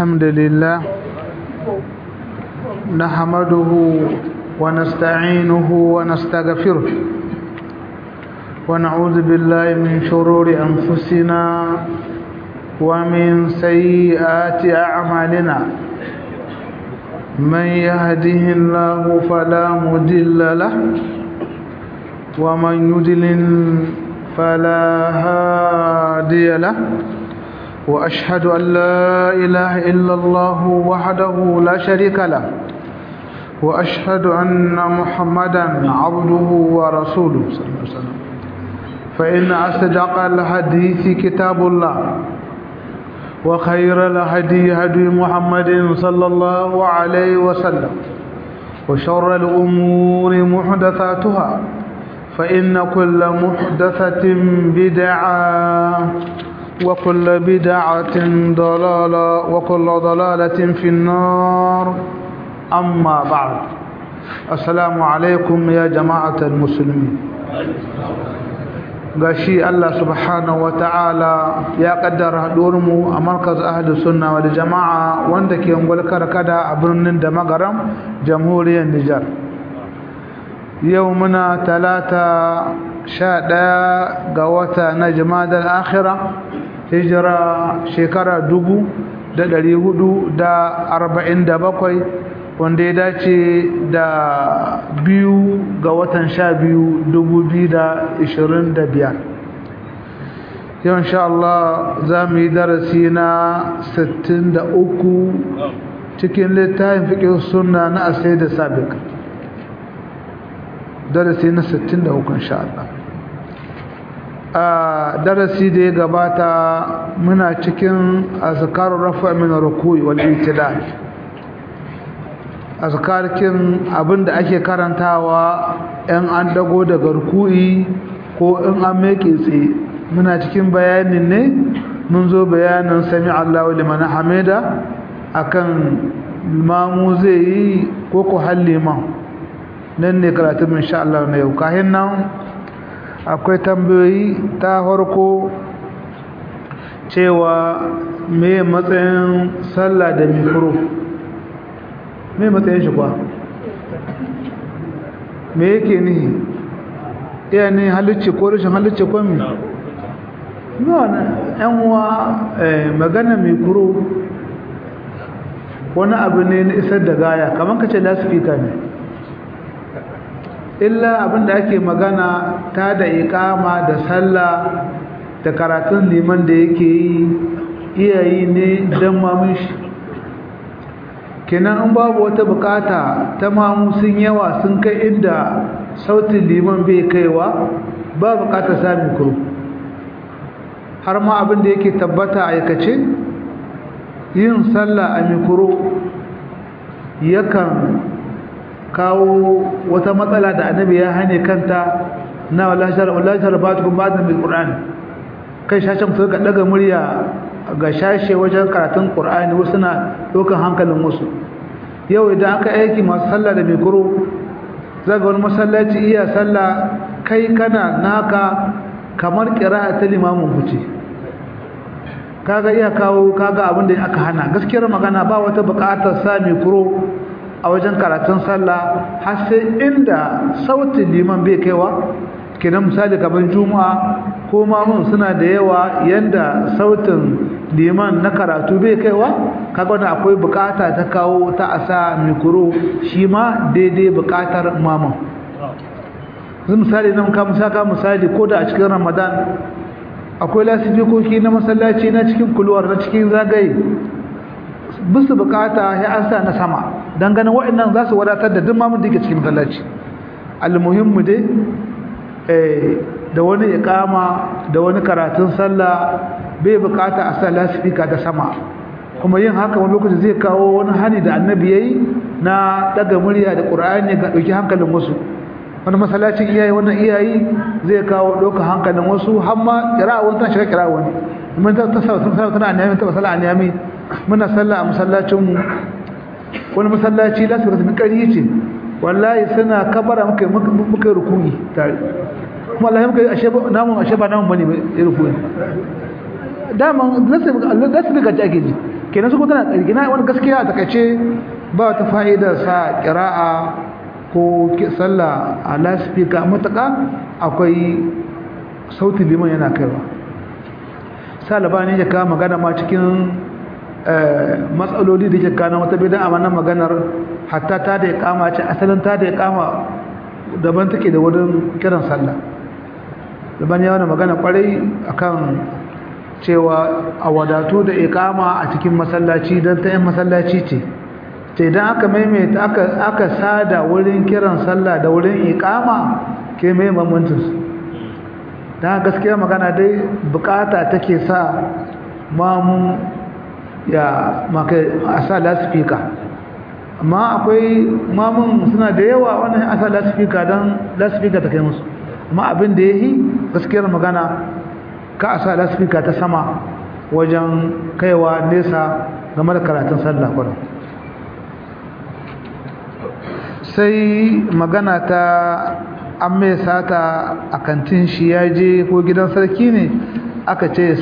الحمد لله نحمده ونستعينه ونستغفره ونعوذ بالله من شرور أنفسنا ومن سيئات أعمالنا من يهده الله فلا مضل له ومن يضلل فلا هادي له وأشهد أن لا إله إلا الله وحده لا شريك له وأشهد أن محمدا عبده ورسوله صلى الله عليه وسلم فإن أصدق الحديث كتاب الله وخير الهدي هدي محمد صلى الله عليه وسلم وشر الأمور محدثاتها فإن كل محدثة بدعة وكل بدعة ضلالة وكل ضلالة في النار أما بعد السلام عليكم يا جماعة المسلمين gashi Allah subhanahu ta'ala ya kaddara mu a markaz ahli sunna wal jama'a wanda ke ngulkar kada a birnin da magaram jamhuriyar Nijar yau muna talata sha ɗaya ga wata na jimadar akhira hijira shekara dubu da ɗari hudu da arba'in da bakwai wanda ya dace da biyu ga watan sha biyu dubu biyu da ishirin da biyar yau insha Allah za mu yi darasi na sittin da uku cikin littafin fiƙin suna na asai da sabik darasi na sittin da uku insha Allah a darasi da ya gabata muna cikin azkarun rafa min rukui wal itidal azkarkin abinda ake karantawa in an dago daga rukui ko in an meke tsaye muna cikin bayanin ne mun zo bayanin sami Allahu liman hamida akan mamu zai yi ko ko halliman nan ne karatun insha Allah na yau kahin nan akwai tambayoyi ta farko cewa me matsayin sallah da mikro me matsayin shi kwa me yake ni iya ne halicci ko rashin halicci ko mi yan uwa magana mikro wani abu ne na isar da gaya kamar ka ce lasifika ne illa abinda ake magana ta da ikama da sallah da karatun liman da yake yi iyayi ne don mamun shi kenan in babu wata bukata ta mamu sun yawa sun kai inda sautin liman bai kaiwa ba bukatar sami kuro har ma abinda yake tabbata aikace yin sallah a mikuro yakan kawo wata matsala da annabi ya hane kanta na wallahi batukum ba'da bil qur'an kai shashin su ga daga murya ga shashe wajen karatun qur'ani wasu na dokan hankalin wasu yau idan aka aiki masu sallah da mikro zaga wani masallaci iya sallah kai kana naka kamar qira'a ta limamin fice kaga iya kawo kaga abin da aka hana gaskiyar magana ba wata buƙatar sa mikro a wajen karatun sallah har sai inda sautin liman bai kaiwa kenan misali kamar juma'a ko mamun suna da yawa yanda sautin liman na karatu bai kaiwa kaga wannan akwai bukata ta kawo ta asa mikro shi ma daidai bukatar mamun zai misali nan ka musaka misali ko da a cikin ramadan akwai lasifikoki na masallaci na cikin kulwar na cikin zagaye bisu bukata ya an sa na sama dan ganin waɗannan za su wadatar da duk mamun da yake cikin masallaci almuhimmu dai eh da wani iqama da wani karatun sallah bai bukata a sa lasifika da sama kuma yin haka wani lokaci zai kawo wani hani da annabi yayi na daga murya da qur'ani ga dauki hankalin wasu wani masallacin iyayi wannan iyayi zai kawo ɗaukar hankalin wasu har ma kira wani tana shiga kira wani mun ta sa sun sa tana aniyami ta sallah aniyami muna sallah a masallacin mu wani masallaci lasu ka tafi ƙari ce wallahi suna kabara muka muka rukuyi tare kuma Allah muka ashe namun ashe ba namun bane ya rukuyi daman lasu lasu ga ake ji kenan su kuma tana gina wani gaskiya a takaice ba ta fa'ida sa ƙira'a ko sallah a laspika matuƙa akwai sautin liman yana kaiwa salaba ne ya kawo magana ma cikin matsaloli da ke kana wata bidan a wannan maganar hatta ta da ya kama ce asalin ta da ya kama daban take da wurin kiran sallah daban ya wani magana kwarai akan cewa a wadatu da ikama a cikin masallaci don ta yin masallaci ce ce idan aka maimaita aka sada wurin kiran sallah da wurin ikama ke mai mamantinsu don gaskiya magana dai bukata take sa mamu ya maka a sa lasifika amma akwai mamun suna da yawa wannan a sa lasifika don lasifika ta kai musu amma abin da ya yi gaskiyar magana ka a sa lasifika ta sama wajen kaiwa nesa game da karatun sallah kwanan sai magana ta an mai sata a kantin shi ya je ko gidan sarki ne aka ce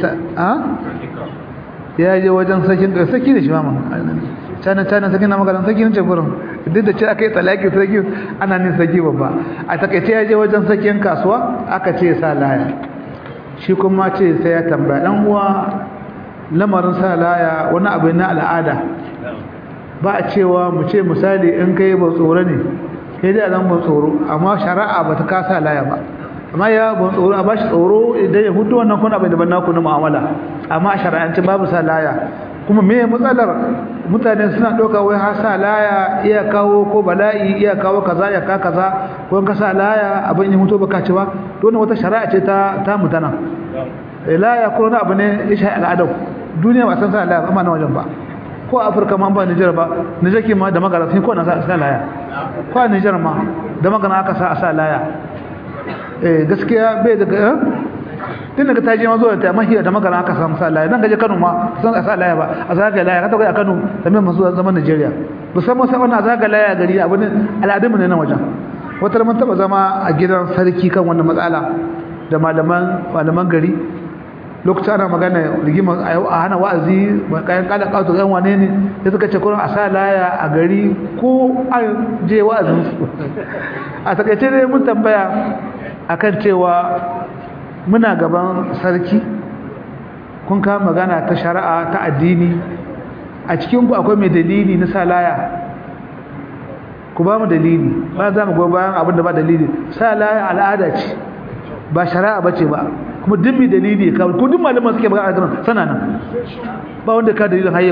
ya je wajen sarkin da sarki da shi ma canan canan sarki na maganin sarki ne ce gurin duk da ce aka yi talaki sarki ana nin sarki babba a takaice ya je wajen sarkin kasuwa aka ce sa laya shi kuma ce sai ya tambaya dan uwa lamarin sa laya wani abu na al'ada ba a cewa mu ce misali in kai ba tsoro ne sai dai zan ban tsoro amma shari'a ba ta kasa laya ba amma ya ban tsoro a bashi tsoro idan ya hudu wannan kuna bai daban naku na mu'amala amma a shari'ance babu sa laya kuma me matsalar mutane suna ɗauka wai har sa laya iya kawo ko bala'i iya kawo kaza ya ka kaza ko in ka sa laya abin ya mutu baka ci ba to wata shari'a ce ta ta mutana laya ko wani abu ne ya shi al'adar duniya ba san sa laya amma na wajen ba ko a afirka ma ba nijar ba nijar ke ma da magana sun ko na sa laya ko a nijar ma da magana aka sa a sa laya eh gaskiya bai daga tun daga taji ma zuwa ta mahiya da magana aka samu sa laya nan gaje kano ma san a sa laya ba a zaga laya ka ta a kano da mai masu zaman nigeria musamman sai wannan zaga laya gari abin al'adun ne na wajen wata mun taba zama a gidan sarki kan wannan matsala da malaman malaman gari lokacin ana magana rigima a hana wa'azi kayan kada kato yan wane ne ya suka ce kurin a sa laya a gari ko an je wa'azin su a takaice dai mun tambaya akan cewa muna gaban sarki kun kama magana ta shari'a ta addini a cikin ku akwai mai dalili na sa laya ku ba mu dalili ba za mu goyi bayan abin da ba dalili sa laya al'ada ce ba shari'a bace ba kuma duk mai dalili ka ko duk malaman suke magana kan sana nan ba wanda ka dalilin har yau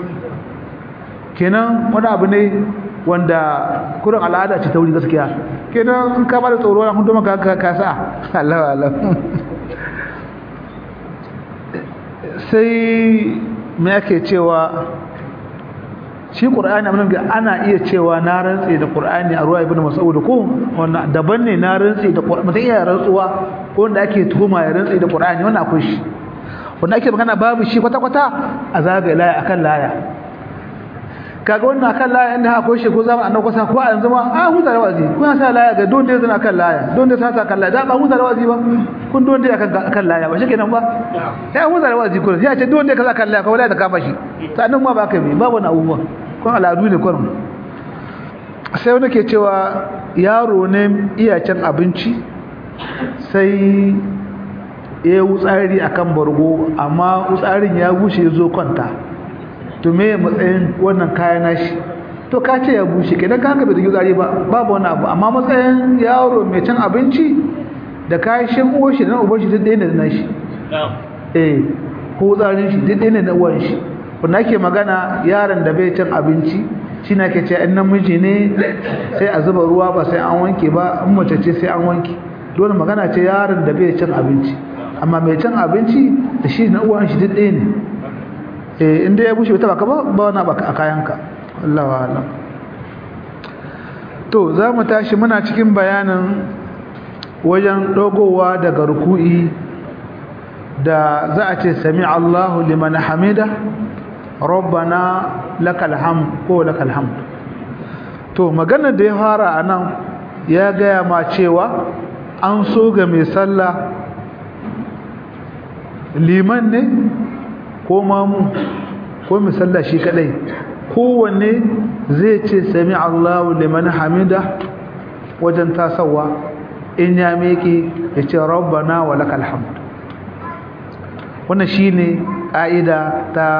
kenan wani abu ne wanda kurin al'ada ce ta wuri gaskiya kenan in ka ba da tsoro na hudu maka ka kasa Allah Allah sai me ake cewa shi qur'ani amma ga ana iya cewa na rantsi da qur'ani a ruwa ibnu mas'ud ko wannan daban ne na rantsi da qur'ani mutum iya rantsuwa ko wanda ake tuhuma ya rantsi da qur'ani wannan akwai shi wanda ake magana babu shi kwata kwata a zagaye laya akan laya kaga wannan akan laya inda akwai shi ko zama annabi kusa ko a yanzu ma a huta da wazi kun sa laya ga don dai zana akan laya don dai sa akan laya da ba huta da wazi ba kun don dai akan akan laya ba shikenan ba sai huta da wazi kun sai a ce don dai kaza akan laya ko laya ta kama shi sannan ma ba kai me babu na abubuwa kun al'adu ne kun sai wani ke cewa yaro ne iya cin abinci sai ya wutsari akan bargo amma wutsarin ya bushe ya zo kwanta to me matsayin wannan kayan nashi to ka ce ya bushe kenan ka haka bai da zari ba babu wani abu amma matsayin yaro mai cin abinci da kayan shan uwar shi da na uban shi duk ɗaya ne da nashi eh ko tsarin shi duk ɗaya ne na uwan shi wanda ake magana yaron da bai cin abinci shi na ke ce in namiji ne sai a zuba ruwa ba sai an wanke ba in mace ce sai an wanke dole magana ce yaron da bai cin abinci amma mai cin abinci da shi na uwan shi duk ɗaya ne eh inda ya bushe ta baka ba ba wani baka a kayanka Allahu a'lam to za mu tashi muna cikin bayanin wajen dogowa daga ruku'i da za a ce sami Allahu liman hamida rabbana lakal hamd ko lakal hamd to maganar da ya fara anan ya gaya ma cewa an so ga mai sallah liman ne ko mamu ko mai sallah shi kadai kowanne zai ce sami Allahu liman hamida wajen tasawa in ya meke ya ce rabbana wa lakal hamd wannan shine ƙa'ida ta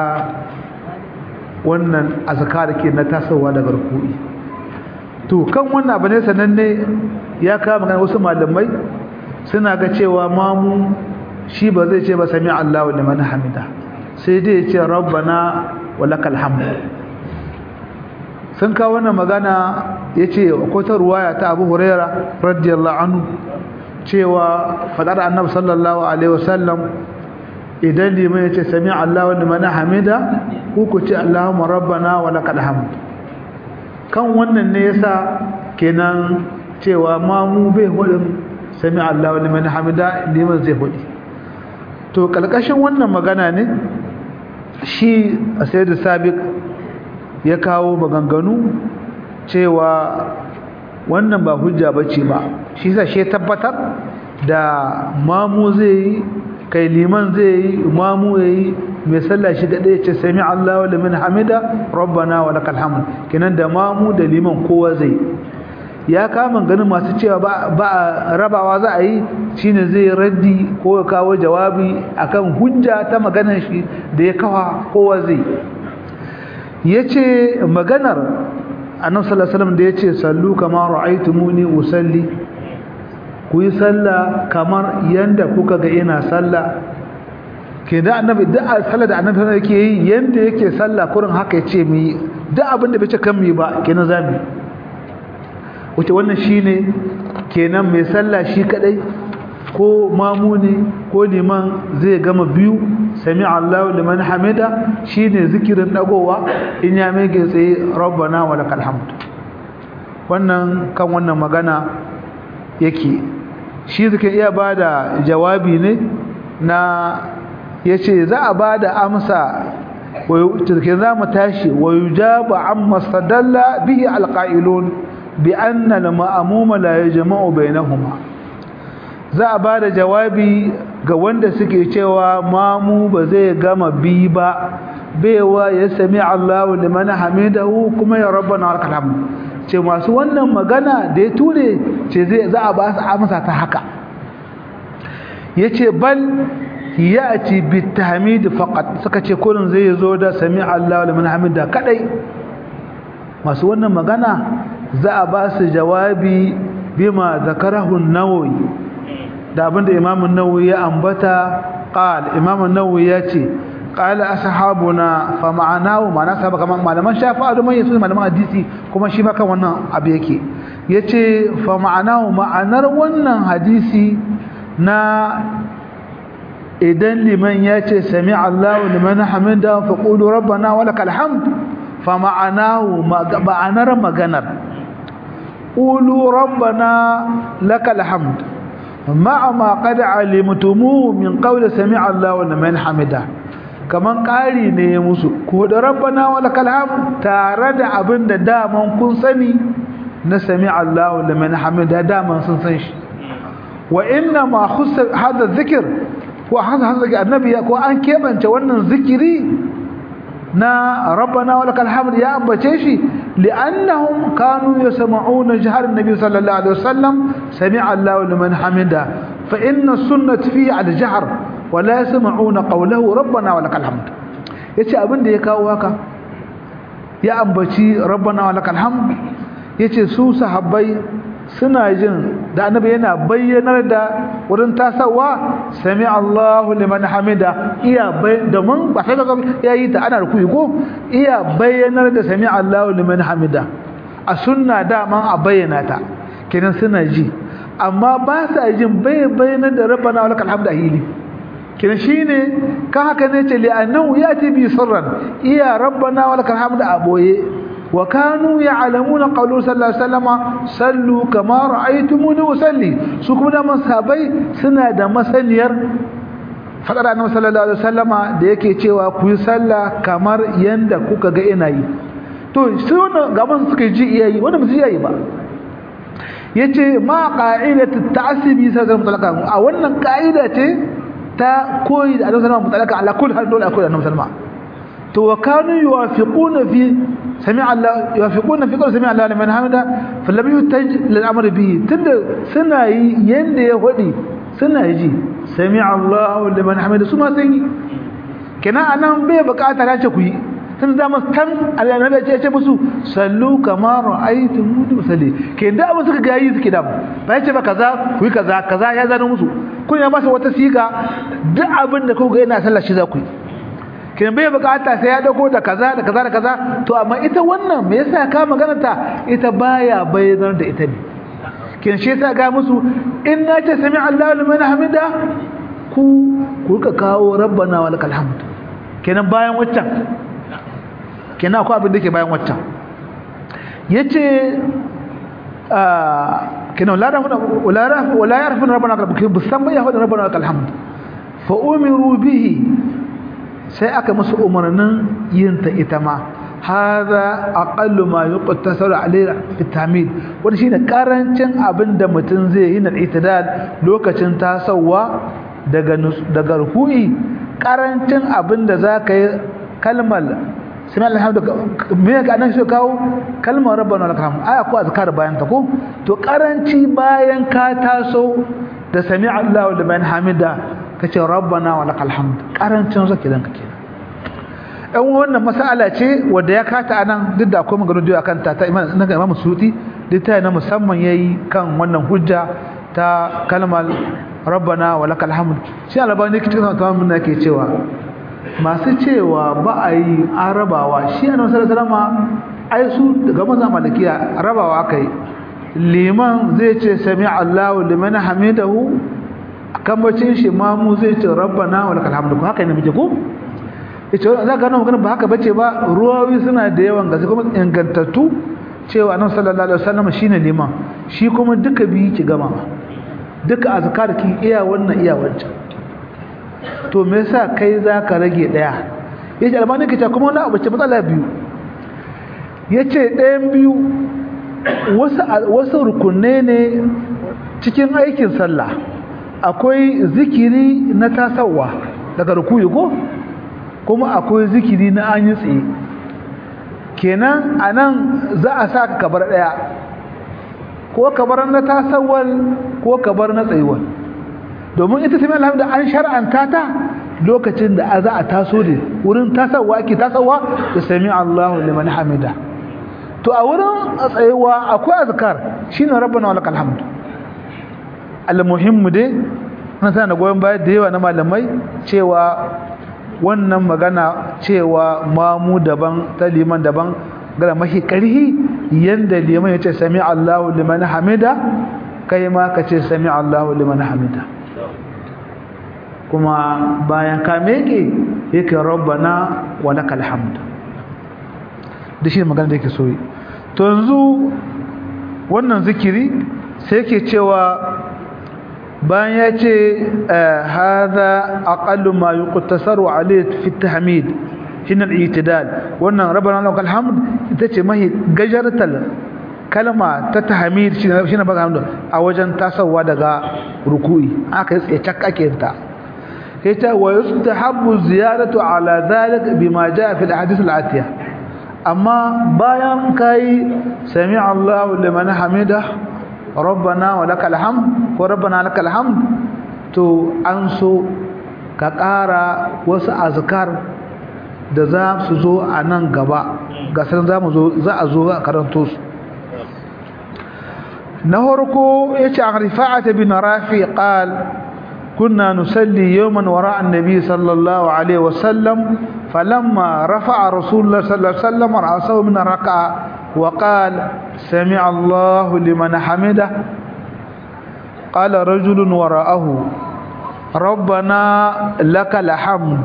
wannan azkar ke na tasawa daga ruku'i to kan wannan abu ne sananne ya kawo magana wasu malamai suna ga cewa mamu shi ba zai ce ba sami Allahu liman hamida sai dai ya ce rabbana wa lakal hamd sun kawo wannan magana yace akwai ta ruwaya ta Abu Huraira radiyallahu anhu cewa fadar Annabi sallallahu alaihi wasallam idan liman yace sami Allahu liman hamida ku ku ce Allahumma rabbana wa lakal hamd kan wannan ne yasa kenan cewa ma mu bai hudin sami Allahu liman hamida liman zai hudi to kalkashin wannan magana ne shi sayyid sabiq ya kawo maganganu cewa wannan ba hujja bace ba shi yasa shi tabbatar da mamu zai kai liman zai mamu yayi mai sallah shi gade ya ce sami Allahu liman hamida rabbana wa lakal hamd kenan da mamu da liman kowa zai ya kama ganin masu cewa ba rabawa za a yi shine zai raddi ko ya kawo jawabi akan hujja ta maganar shi da ya kawa kowa zai yace maganar annabi sallallahu alaihi wasallam da yace sallu kama ra'aytumuni usalli ku yi sallah kamar yanda kuka ga ina sallah ke da annabi da sallah da annabi yake yi yanda yake sallah kurin haka yace mu yi duk abin da bai ce kan mu ba kenan zamu wace wannan shine kenan mai sallah shi kadai ko mamuni ko liman zai gama biyu sami Allahu liman hamida shine zikirin dagowa in ya mege tsaye rabbana wa lakal hamd wannan kan wannan magana yake shi zikin iya bada jawabi ne na yace za a bada amsa wayo za mu tashi wa yujabu amma sadalla bihi alqailun bi anna al-ma'muma la yajma'u bainahuma za a bada jawabi ga wanda suke cewa mamu ba zai gama bi ba baiwa ya sami Allahu liman hamidahu kuma ya rabbana lakal hamd ce masu wannan magana da ya ture ce zai za a ba su amsa ta haka yace bal ya'ti bitahmid faqat suka ce kullun zai zo da sami Allahu liman hamida kadai masu wannan magana za a ba su jawabi bima zakarahu an-nawawi da abinda Imam an-Nawawi ya ambata qal Imam an-Nawawi yace qala ashabuna fa ma'anahu ma'ana sahaba kaman malaman shafi'a da mai su malaman hadisi kuma shi ma kan wannan abu yake yace fa ma'anahu ma'anar wannan hadisi na idan liman yace sami Allahu liman hamida fa qulu rabbana wa lakal hamd fa ma'anahu ma'anar maganar qulu rabbana lakal hamd ma'a ma qad alimtumu min qawli sami Allahu liman hamida kaman ƙari ne ya musu ko da rabbana wa lakal hamd tare da abin da daman kun sani na sami Allahu liman hamida daman sun san shi wa inna ma khussa hada dhikr wa hada hada annabi ko an kebance wannan zikiri na rabbana wa lakal hamd ya ambace shi li'annahum kanu yasma'una jahar annabi sallallahu alaihi wasallam sami'a Allahu liman hamida fa inna sunnati fi al-jahr wala yasma'una qawlahu rabbana wa lakal hamd yace abin da ya kawo haka ya ambaci rabbana wa lakal hamd yace su sahabbai suna jin da annabi yana bayyanar da wurin tasawa sami Allahu liman hamida iya bai da mun ba sai daga yayi ta ana rukuyi ko iya bayyanar da sami Allahu liman hamida a sunna dama a bayyana ta kenan suna ji amma ba sa jin bai bayyanar da rabbana wa lakal hamd ahili kina shine ka haka ne ce li annahu yati bi sirran iya rabbana wa lakal hamdu aboye wa kanu ya'lamuna qawlu sallallahu alaihi wasallam sallu kama ra'aytumuni usalli su kuma da masabai suna da masaniyar fadar annabi sallallahu alaihi wasallama da yake cewa ku yi sallah kamar yanda kuka ga ina yi to sai wannan gaban suka ji iyayi wanda ba su yi ba yace ma qa'idatu ta'sibi sallallahu alaihi wasallam a wannan ka'ida ce ta koyi da annabi sallallahu alaihi wasallam ala kulli hal dole akwai annabi sallallahu to wa kanu yuwafiquna fi sami Allah yuwafiquna fi qawli sami Allah liman hamida falam yutaj lil amr bihi tunda suna yi yanda ya hodi suna ji sami Allah liman hamida su ma sun yi kenan anan bai bukata ta ce ku yi tun da masu tan annabi ya ce musu sallu kama ra'aytu mudu salli ke da abin suka ga yi suke da ba ya ce ba kaza ku yi kaza kaza ya zano musu kun ya ba su wata siga duk abin da kuka ga yana sallah shi za ku yi kin bai bukata sai ya dauko da kaza da kaza da kaza to amma ita wannan me yasa ka magana ta ita baya bayyana da ita ne kin shi yasa ga musu in na ce sami Allahu liman hamida ku ku ka kawo rabbana walakal hamd kenan bayan waccan kenan akwai abin da ke bayan waccan yace kenan la rafu wala rafu wala yarfu rabbana lakal hamd bisan bai yahu rabbana lakal hamd fa umiru bihi sai aka musu umarnin yin ta ita ma hadha aqallu ma yuqtasaru alayhi fi tamid wanda shine karancin abinda mutum zai yi na itidal lokacin tasawa daga daga ruku'i karancin abinda zaka yi kalmar sami alhamdu me ga nan shi kawo kalmar rabbana lakal hamd aya ko azkar bayan ta ko to karanci bayan ka taso da sami Allahu liman hamida kace rabbana wa lakal hamd karancin zaki dan kake ɗan wannan mas'ala ce wanda ya kata anan duk da akwai magana da akan ta ta imam na imam suti duk ta na musamman yayi kan wannan hujja ta kalmar rabbana wa lakal hamd shi albani kitin tamamin nake cewa masu cewa ba a yi arabawa shi annabi sallallahu alaihi wasallam ai su daga maza malikiya rabawa kai liman zai ce sami Allahu liman hamidahu kambacin shi mamu zai ce rabbana wa lakal hamdu haka ne muke ko ita za ka nan magana ba haka bace ba ruwawi suna da yawan gaske kuma ingantattu cewa annabi sallallahu alaihi wasallam shine liman shi kuma duka biyu ki gama duka azkar ki iya wannan iya wancan to me yasa kai zaka rage daya yace albani kace kuma wani abu ce matsala biyu yace ɗayan biyu wasu wasu rukunne ne cikin aikin sallah akwai zikiri na tasawa daga rukuyi ko kuma akwai zikiri na an yi tsaye kenan anan za a sa kabar daya ko kabar na tasawal ko kabar na tsayuwal domin ita sami alhamdu an shar'anta ta lokacin da za a taso ne wurin tasawa ake tasawa da sami Allahu liman hamida to a wurin tsayuwa akwai azkar shine rabbana walakal hamd almuhimmu dai na tana goyon baya da yawa na malamai cewa wannan magana cewa mamu daban ta liman daban gara mahi karhi yanda liman ya ce sami Allahu liman hamida kai ma ka ce sami Allahu liman hamida kuma bayan ka meke yake rabbana wa lakal hamd da shi magana da yake so to yanzu wannan zikiri sai yake cewa bayan ya ce haza aqallu ma yuqtasaru alayhi fi tahmid hina al-i'tidal wannan rabbana lakal hamd ita ce mahi gajartal kalma ta tahmid shine baka hamdu a wajen tasawa daga ruku'i aka yi tsaye cak ake ta ita wa yustahabbu ziyaratu ala dhalik bima jaa fi al-ahadith al-atiya amma bayan kai sami Allahu liman hamidah rabbana wa lakal hamd ko rabbana lakal hamd to an so ka ƙara wasu azkar da za su zo a nan gaba ga san za mu zo za a zo a karanto su na farko yace an rifa'at bin rafi qal كنا نصلي يوما وراء النبي صلى الله عليه وسلم فلما رفع رسول الله صلى الله عليه وسلم رأسه من الركعة وقال سمع الله لمن حمده قال رجل وراءه ربنا لك الحمد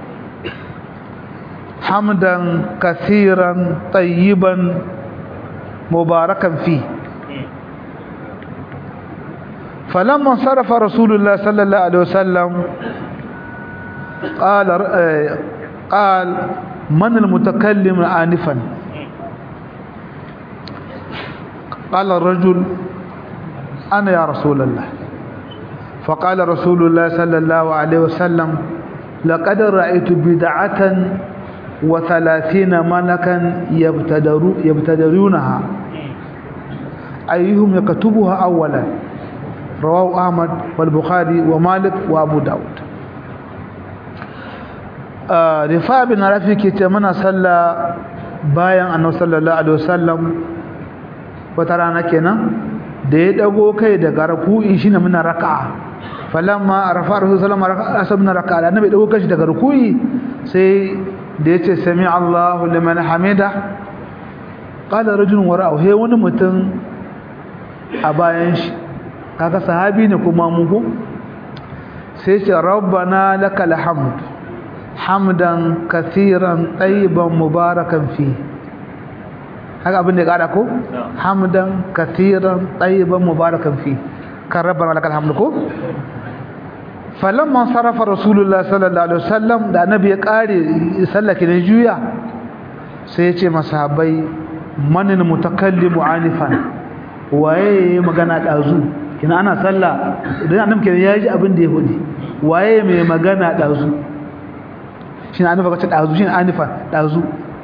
حمدا كثيرا طيبا مباركا فيه فلما انصرف رسول الله صلى الله عليه وسلم قال قال من المتكلم آنفا قال الرجل أنا يا رسول الله فقال رسول الله صلى الله عليه وسلم لقد رأيت بدعة wa 30 malakan yabtadaru yabtadarunaha ayyuhum yaktubuha awwalan rawahu ahmad wal bukhari wa malik wa abu daud rifa bin rafi ke ce muna sallah bayan annabi sallallahu alaihi wasallam wata rana kenan da ya dago kai daga ruku'i shine muna raka'a falamma rafa rasul sallallahu alaihi wasallam raka'a da annabi dago kai daga ruku'i sai da yace sami Allahu liman hamida qala rajulun wara'u he wani mutum a bayan shi kaga sahabi ne kuma mu sai ce rabbana lakal hamd hamdan kathiran tayyiban mubarakan fi haka abin da ya kada ko hamdan kathiran tayyiban mubarakan fi kan rabbana lakal hamd ko falamma sarafa rasulullah sallallahu alaihi wasallam da annabi ya kare sallake da juya sai ya ce masahabai manin mutakallimu anifan waye magana dazu kina ana sallah idan annabi kenan ya ji abin da ya hudi waye mai magana dazu shine anifa kace dazu shine anifa dazu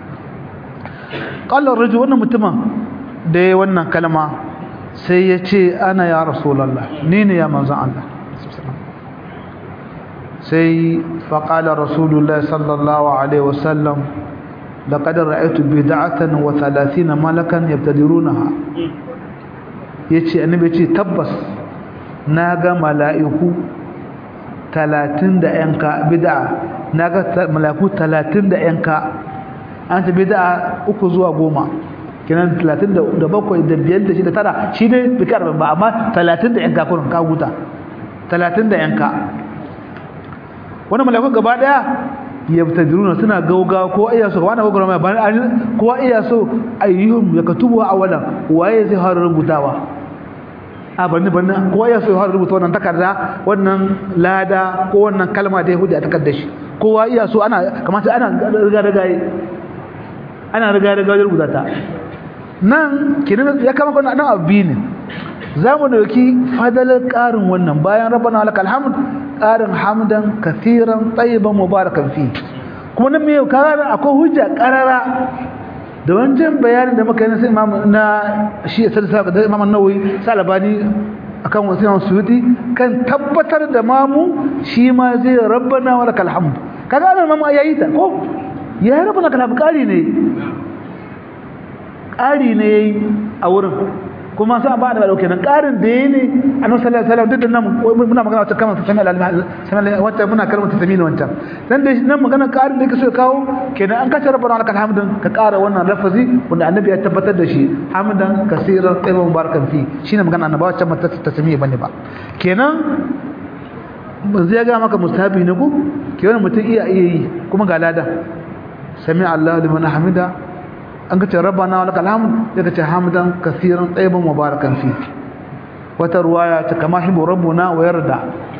qala rajul wannan mutumin da yayin wannan kalma sai ya ce ana ya rasulullah ni ne ya manzon Allah sai fa qala rasulullah sallallahu alaihi wasallam laqad ra'aytu bid'atan wa 30 malakan yabtadirunaha yace annabi yace tabbas na ga mala'iku 30 da yanka bid'a naga malaku 30 da yanka an ta bid'a uku zuwa goma kinan 37 da 5 da 6 da tara shi ne bikar ba amma 30 da yanka kurin ka huta 30 da yanka wannan malaku gaba daya yabtadiruna suna gauga ko iya so wannan gauga ba ko iya so ayyuhum yakatubu awalan waye zai har rubutawa a bani bani ko ya so har rubuta wannan takarda wannan lada ko wannan kalma da yahudi a takardar shi kowa iya so ana kamata ana riga riga ana riga riga wajen rubuta ta nan kinan ya kama kana nan abu ne za mu dauki fadalar karin wannan bayan rabbana lakal hamd karin hamdan kathiran tayyiban mubarakan fi kuma nan me kaga akwai hujja karara da wancan bayanin da muka yi na imam na shi sai da imam an-nawawi salabani akan wasu imam suyuti kan tabbatar da mamu shi ma zai rabbana wa lakal hamd kaga nan mamu yayi ta ko ya rabbana lakal hamd kari ne kari ne yayi a wurin kuma sai ba da dauke nan karin da yayi ne annabi sallallahu alaihi wasallam duk da nan muna magana wata kamar sami al sami wata muna kalmar tasamini wanta dan da nan magana karin da yake so ya kawo kenan an kace rabbana lakal hamdan ka kara wannan lafazi wanda annabi ya tabbatar da shi hamdan kaseeran tayyiban mubarakan fi shine magana annabi wacce mata tasamini bane ba kenan manzo ya ga maka mustahabi ne ko kenan mutum iya iya yi kuma ga lada sami Allah liman hamida an ka ce rabbana wa lakal hamd daga ce hamdan kaseeran tayyiban mubarakan fi wata ruwaya ta kama hibu rabbuna wa yarda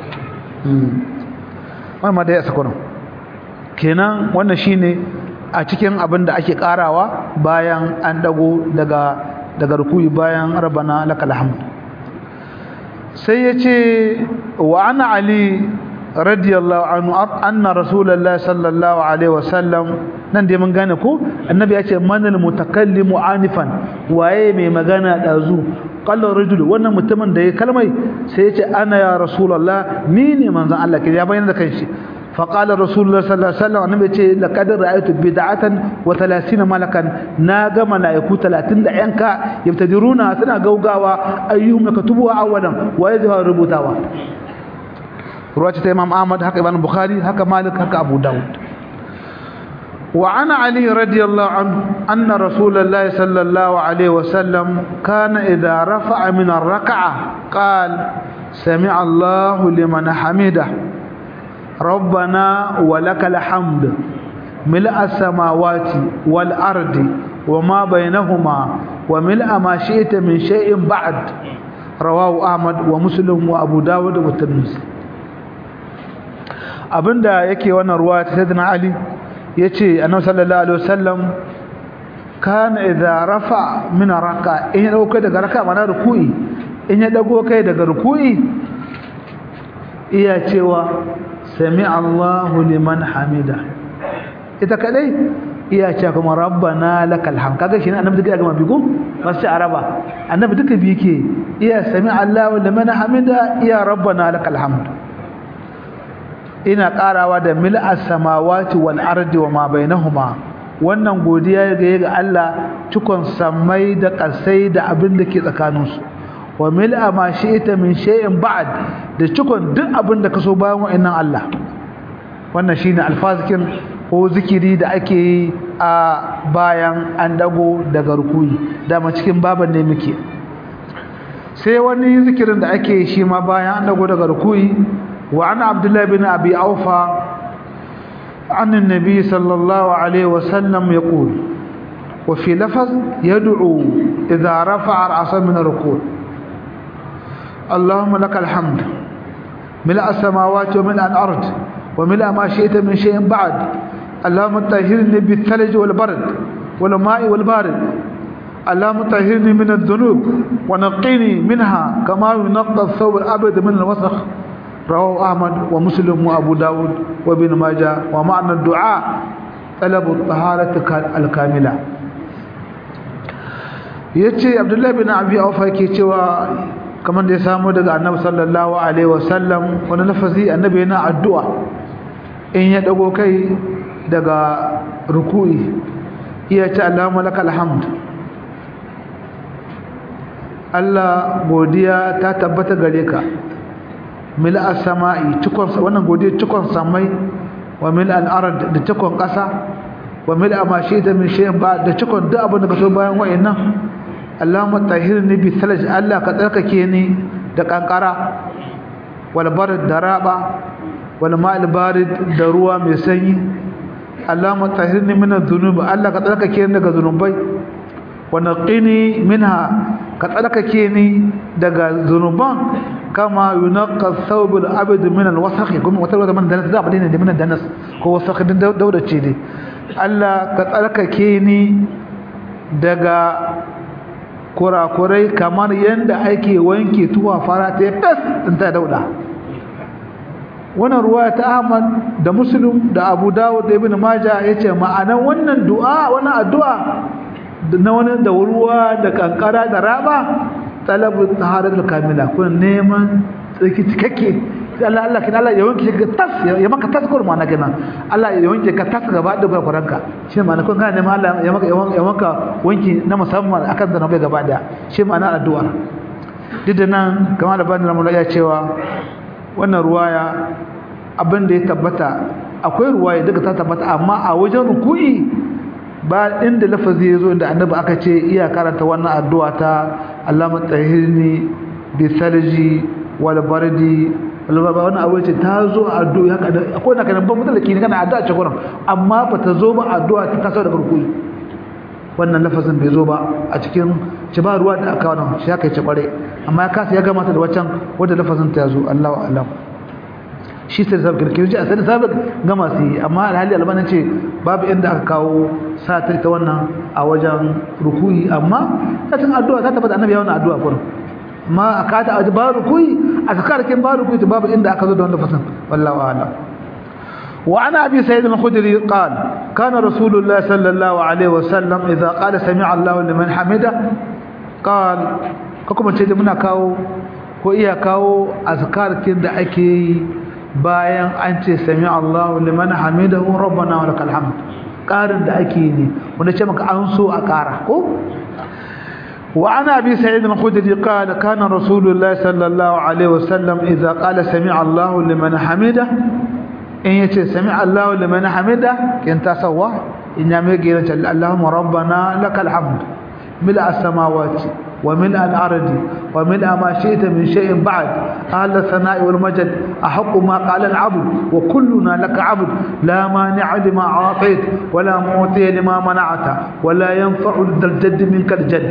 wannan ma da ya sako kenan wannan shine a cikin abin da ake karawa bayan an dago daga daga rukuyi bayan rabbana lakal hamd sai yace wa ana ali radiyallahu anhu anna rasulullahi sallallahu alaihi wasallam nan dai mun gane ko annabi ya ce manal mutakallimu anifan waye mai magana dazu qala rajul wannan mutumin da ya kalmai sai ya ce ana ya rasulullah ni ne manzon Allah ke ya bayyana da kanshi fa qala rasulullah sallallahu alaihi wasallam annabi ya ce laqad ra'aytu bid'atan wa 30 malakan na ga malaiku 30 da yanka yabtadiruna suna gaugawa ayyuhum yakatubu awalan waye zai rubutawa ruwaya ta Imam Ahmad haka Ibn Bukhari haka Malik haka Abu Dawud وعن علي رضي الله عنه أن رسول الله صلى الله عليه وسلم كان إذا رفع من الركعة قال سمع الله لمن حمده ربنا ولك الحمد ملء السماوات والأرض وما بينهما وملء ما شئت من شيء بعد رواه أحمد ومسلم وأبو داود والترمذي abinda yake wannan ruwa ta sayyidina Ali yace annabi sallallahu alaihi wasallam kana idza rafa min raka in ya dauka daga raka mana ruku'i in ya dago kai daga ruku'i iya cewa sami Allahu liman hamida ita kadai iya ce kuma rabbana lakal hamd kaga shi ne annabi duka gama bigo masu araba annabi duka bi yake iya sami Allahu liman hamida iya rabbana lakal hamd ina karawa da mil'as samawati wal ardi wa ma bainahuma wannan godiya ga ga Allah cikon samai da kasai da abin da ke tsakaninsu wa mil'a ma shi'ta min shay'in ba'd da cikon duk abin da kaso bayan wa'annan Allah wannan shine alfazikin ko zikiri da ake yi a bayan an dago daga rukuyi dama cikin baban ne muke sai wani zikirin da ake yi shi ma bayan an dago daga rukuyi wa ana abdullahi bin abi aufa عن النبي صلى الله عليه وسلم يقول وفي لفظ يدعو إذا رفع رأسه من الركوع اللهم لك الحمد ملء السماوات وملء الأرض وملء ما شئت من شيء بعد اللهم طهرني بالثلج والبرد والماء والبارد اللهم طهرني من الذنوب ونقني منها كما ينقى الثوب الأبيض من الوسخ رواه أحمد ومسلم وأبو داود وابن ماجه ومعنى الدعاء طلب الطهارة الكاملة yace Abdullahi bin Abi Aufa yake cewa kamar da ya samu daga Annabi sallallahu alaihi wasallam wani lafazi Annabi yana addu'a in ya dago kai daga ruku'i iya ce Allahumma lakal hamd Allah godiya ta tabbata gare ka mil as-sama'i cikon wannan godiya cikon samai wa mil al-ard da cikon ƙasa wa mil ma shayta min shay'in ba da cikon duk abin da ka so bayan wa'annan Allahumma tahhirni bi thalaj Allah ka tsarkake ni da kankara wal barad da raba wal ma'al barid da ruwa mai sanyi Allahumma tahhirni min adh-dhunub Allah ka tsarkake ni daga zunubai wa naqini minha ka tsarkake ni daga zunuban kama yunaqqa thawb al-abd min al-wasakh kuma wata wata man danas da badina da min danas ko wasakh din dauda ce dai Allah ka tsarkake ni daga kurakurai kamar yanda ake wanke tuwa fara ta fes din ta dauda wannan ruwaya ta Ahmad da Muslim da Abu Dawud da Ibn Majah yace ma'anan wannan du'a wannan addu'a na wani da ruwa da kankara da raba talabu taharatul kamila kun neman tsaki cikakke sai Allah Allah kin Allah ya wanke ka tas ya maka tas kur ma na gina Allah ya wanke ka tas gaba da kuranka shi ma na kun ga neman Allah ya maka ya maka wanki na musamman akan da nabai gaba da shi ma na addu'a duk da nan kamar da bani ramu ya cewa wannan ruwaya abin da ya tabbata akwai ruwaya duka ta tabbata amma a wajen ruku'i ba inda lafazi ya zo inda annabi aka ce iya karanta wannan addu'a ta Allahumma tahirni bi salji wal bardi wal wannan abu ce ta zo addu'a haka akwai na kana ban mutalaki ne kana addu'a ce gurin amma ba ta zo ba addu'a ta taso daga rukui wannan lafazin bai zo ba a cikin ci ba ruwa da aka wannan shi aka ce kware amma ya kasa ya gama ta da waccan wanda lafazin ta zo Allahu a'lam shi sai sabon kirkirji a sai sabon gama su yi amma alhali albanin ce babu inda aka kawo sata ta wannan a wajen rukuyi amma ta cin addu'a ta tabbata annabi ya wannan addu'a kuma amma a kata a ba rukuyi a sakarakin ba rukuyi babu inda aka zo da wannan fasan wallahu a'lam wa ana abi sayyid al-khudri qala kana rasulullah sallallahu alaihi wasallam idza qala sami'a Allahu liman hamida qala ko kuma ce muna kawo ko iya kawo azkarkin da ake yi bayan an ce sami Allahu liman hamidahu rabbana wa lakal hamd karin da ake yi wanda ce maka an so a kara ko wa ana bi sa'id al-khudri qala kana rasulullah sallallahu alaihi wasallam idza qala sami Allahu liman hamida in yace sami Allahu liman hamida kin tasawa in ya mai gira ce Allahumma rabbana lakal hamd mil as-samawati وملء الأرض وملء ما شئت من شيء بعد أهل الثناء والمجد أحق ما قال العبد وكلنا لك عبد لا مانع لما أعطيت ولا معطي لما منعت ولا ينفع ذا الجد منك الجد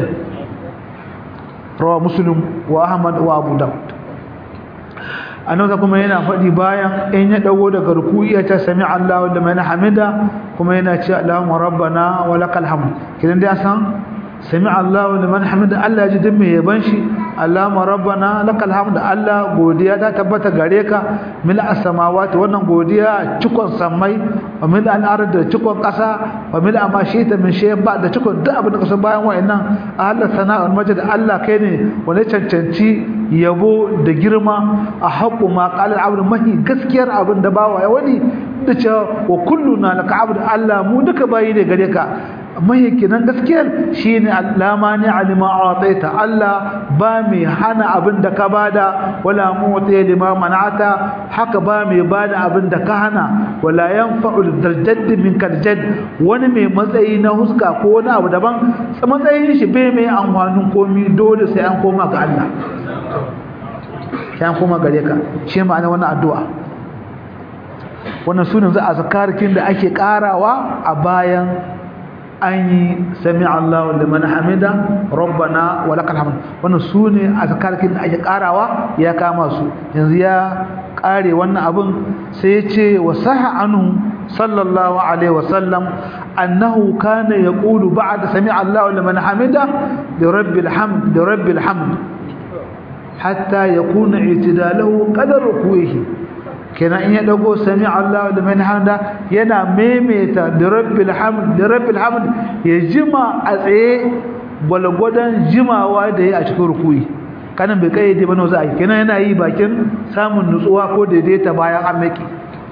رواه مسلم وأحمد وأبو داود annabi kuma yana faɗi bayan in ya dago daga ruku'i ya ce sami Allahu liman hamida kuma yana ce Allahumma rabbana wa lakal hamd kidan dai san sami Allahu liman hamida Allah ya ji din mai yaban shi Allahumma rabbana lakal hamd Allah godiya ta tabbata gare ka mil as-samawati wannan godiya cikon samai wa mil al-ard da cikon kasa wa mil ma shita min shay ba da cikon duk abin da kasan bayan wayannan Allah sana'a wal majd Allah kai ne wanda cancanci yabo da girma a haqqu ma qala al-abd mahi gaskiyar abin da bawa ya wani da cewa wa kulluna laka abd Allah mu duka bayi ne gare ka mai kinan gaskiyar shine allama ni alima ataita Allah ba mai hana abin da ka bada wala mu'ti lima man'ata haka ba mai bada abin da ka hana wala yanfa'u darjadd min karjad wani mai matsayi na huska ko wani abu daban matsayin shi bai mai amfanin komi dole sai an koma ga Allah sai an koma gare ka shi ma'ana wannan addu'a wannan sunan za a zakarkin da ake karawa a bayan an yi sami Allah liman hamida rabbana wa lakal hamd wannan sune azkarkin da ake karawa ya kama su yanzu ya kare wannan abin sai ya ce wa saha anhu sallallahu alaihi wa sallam annahu kana yaqulu ba'da sami Allah liman hamida li rabbil hamd li rabbil hamd hatta yakuna i'tidaluhu qadar rukuhi kenan in ya dago sami Allah da man hamda yana maimaita da rabbil hamd da rabbil hamd ya jima a tsaye gwalgwadon jimawa da ya a cikin rukuyi kanan bai kai ba za a yi kenan yana yi bakin samun nutsuwa ko daidaita bayan an maki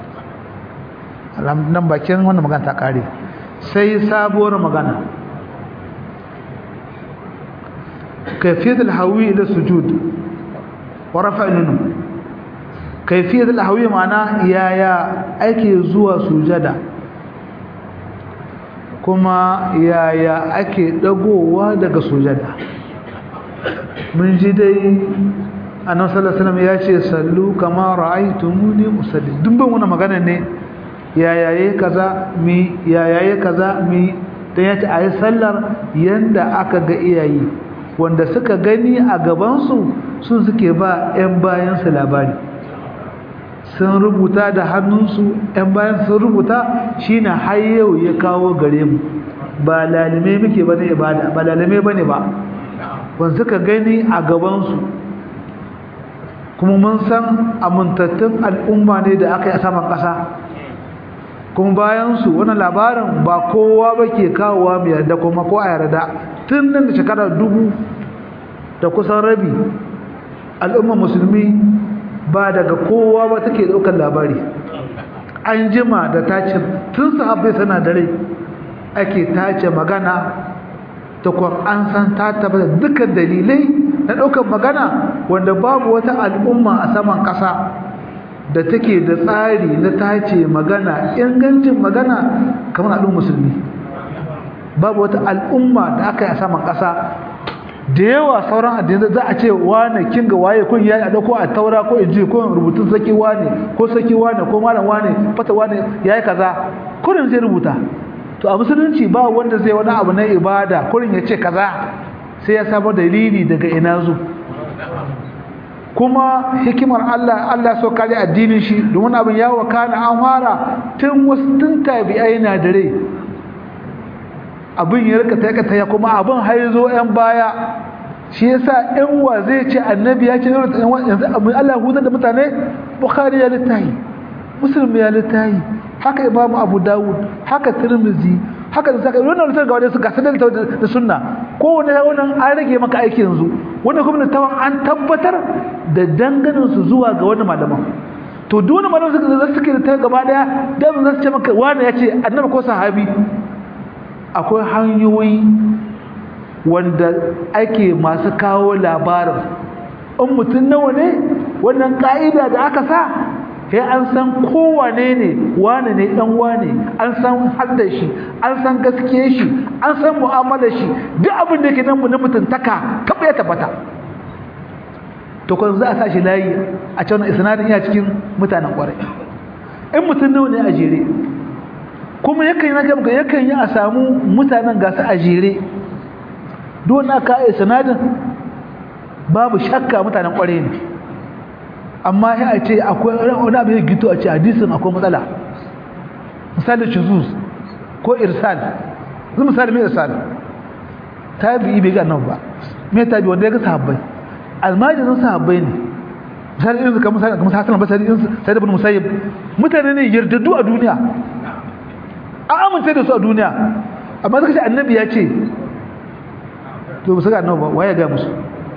nan bakin wannan magana ta kare sai sabuwar magana kayfiyatul hawi ila sujud wa rafa'il kaifiyar alhawi ma'ana yaya ake zuwa sujada kuma yaya ake dagowa daga sujada mun ji dai annabi sallallahu alaihi wasallam ya ce sallu kama ra'aytumuni usalli duk ban wannan magana ne yaya yayi kaza mi yaya yayi kaza mi dan ya ce ayi sallar yanda aka ga iyayi wanda suka gani a gaban su sun suke ba 'yan bayan su labari sun rubuta da hannunsu ‘yan bayan sun rubuta shi na har yau ya kawo gare mu ba lalime muke ba ne ibada ba lalime ba ne ba wanda suka gani a gabansu kuma mun san amintattun al'umma ne da aka yi a saman ƙasa kuma bayansu wani labarin ba kowa ba ke kawowa mai yarda kuma ko a yarda tun nan da shekarar dubu da kusan rabi al'ummar musulmi ba daga kowa ba take daukar labari an jima da tace tun sahabbai sana da rai ake tace magana ta an san ta tabbata dukkan dalilai na daukar magana wanda babu wata al'umma a saman kasa da take da tsari na tace magana ingancin magana kamar al'ummar musulmi babu wata al'umma da aka yi a saman kasa da yawa sauran addinai za a ce wane kin ga waye kun yayi a dauko a taura ko inji ko rubutun saki wane ko saki wane ko malam wane fata wane yayi kaza kurin zai rubuta to a musulunci ba wanda zai wani abu na ibada kurin ya ce kaza sai ya samu dalili daga ina zo kuma hikimar Allah Allah so kare addinin shi domin abin ya wakana an fara tun wasu tun tabi'ai na dare abin ya rika ta ya kuma abin har zo yan baya shi yasa ɗan wa zai ce annabi ya ce yanzu Allah hutar da mutane bukhari ya littahi muslim ya littahi haka imam abu dawud haka tirmizi haka da saka wannan littafi ga wanda su gasa da da sunna kowane wannan an rage maka aiki yanzu wannan kuma tawan an tabbatar da danganin su zuwa ga wani malaman to duk wani malaman suka suke da gaba daya dan za su ce maka wani ya ce annabi ko sahabi akwai hanyoyi wanda ake masu kawo labarin in mutum nawa ne wannan ka'ida da aka sa sai an san kowane ne wane ne dan wane an san hadda shi an san gaskiye shi an san mu'amalar shi duk abin da yake nan mu na mutuntaka kaba ya tabbata to kun za a sa shi layi a cewa isnadin iya cikin mutanen kwarai in mutum nawa ne a jere kuma yakan yi na gaba yakan yi a samu mutanen gasu a jere don aka yi sanadin babu shakka mutanen kware ne amma ya ce akwai wani abu ya gito a ce hadisin akwai matsala misali shuzuz ko irsal zai misali mai irsal tabi'i bai ga nan ba mai tabi wanda ya ga sahabbai almajirin sahabbai ne misali irin kamar misali kamar hasan basari irin sai ibn musayyib mutane ne yardaddu a duniya an amince da su a duniya amma suka ce annabi ya ce to ba su ga annabi ba waye ga musu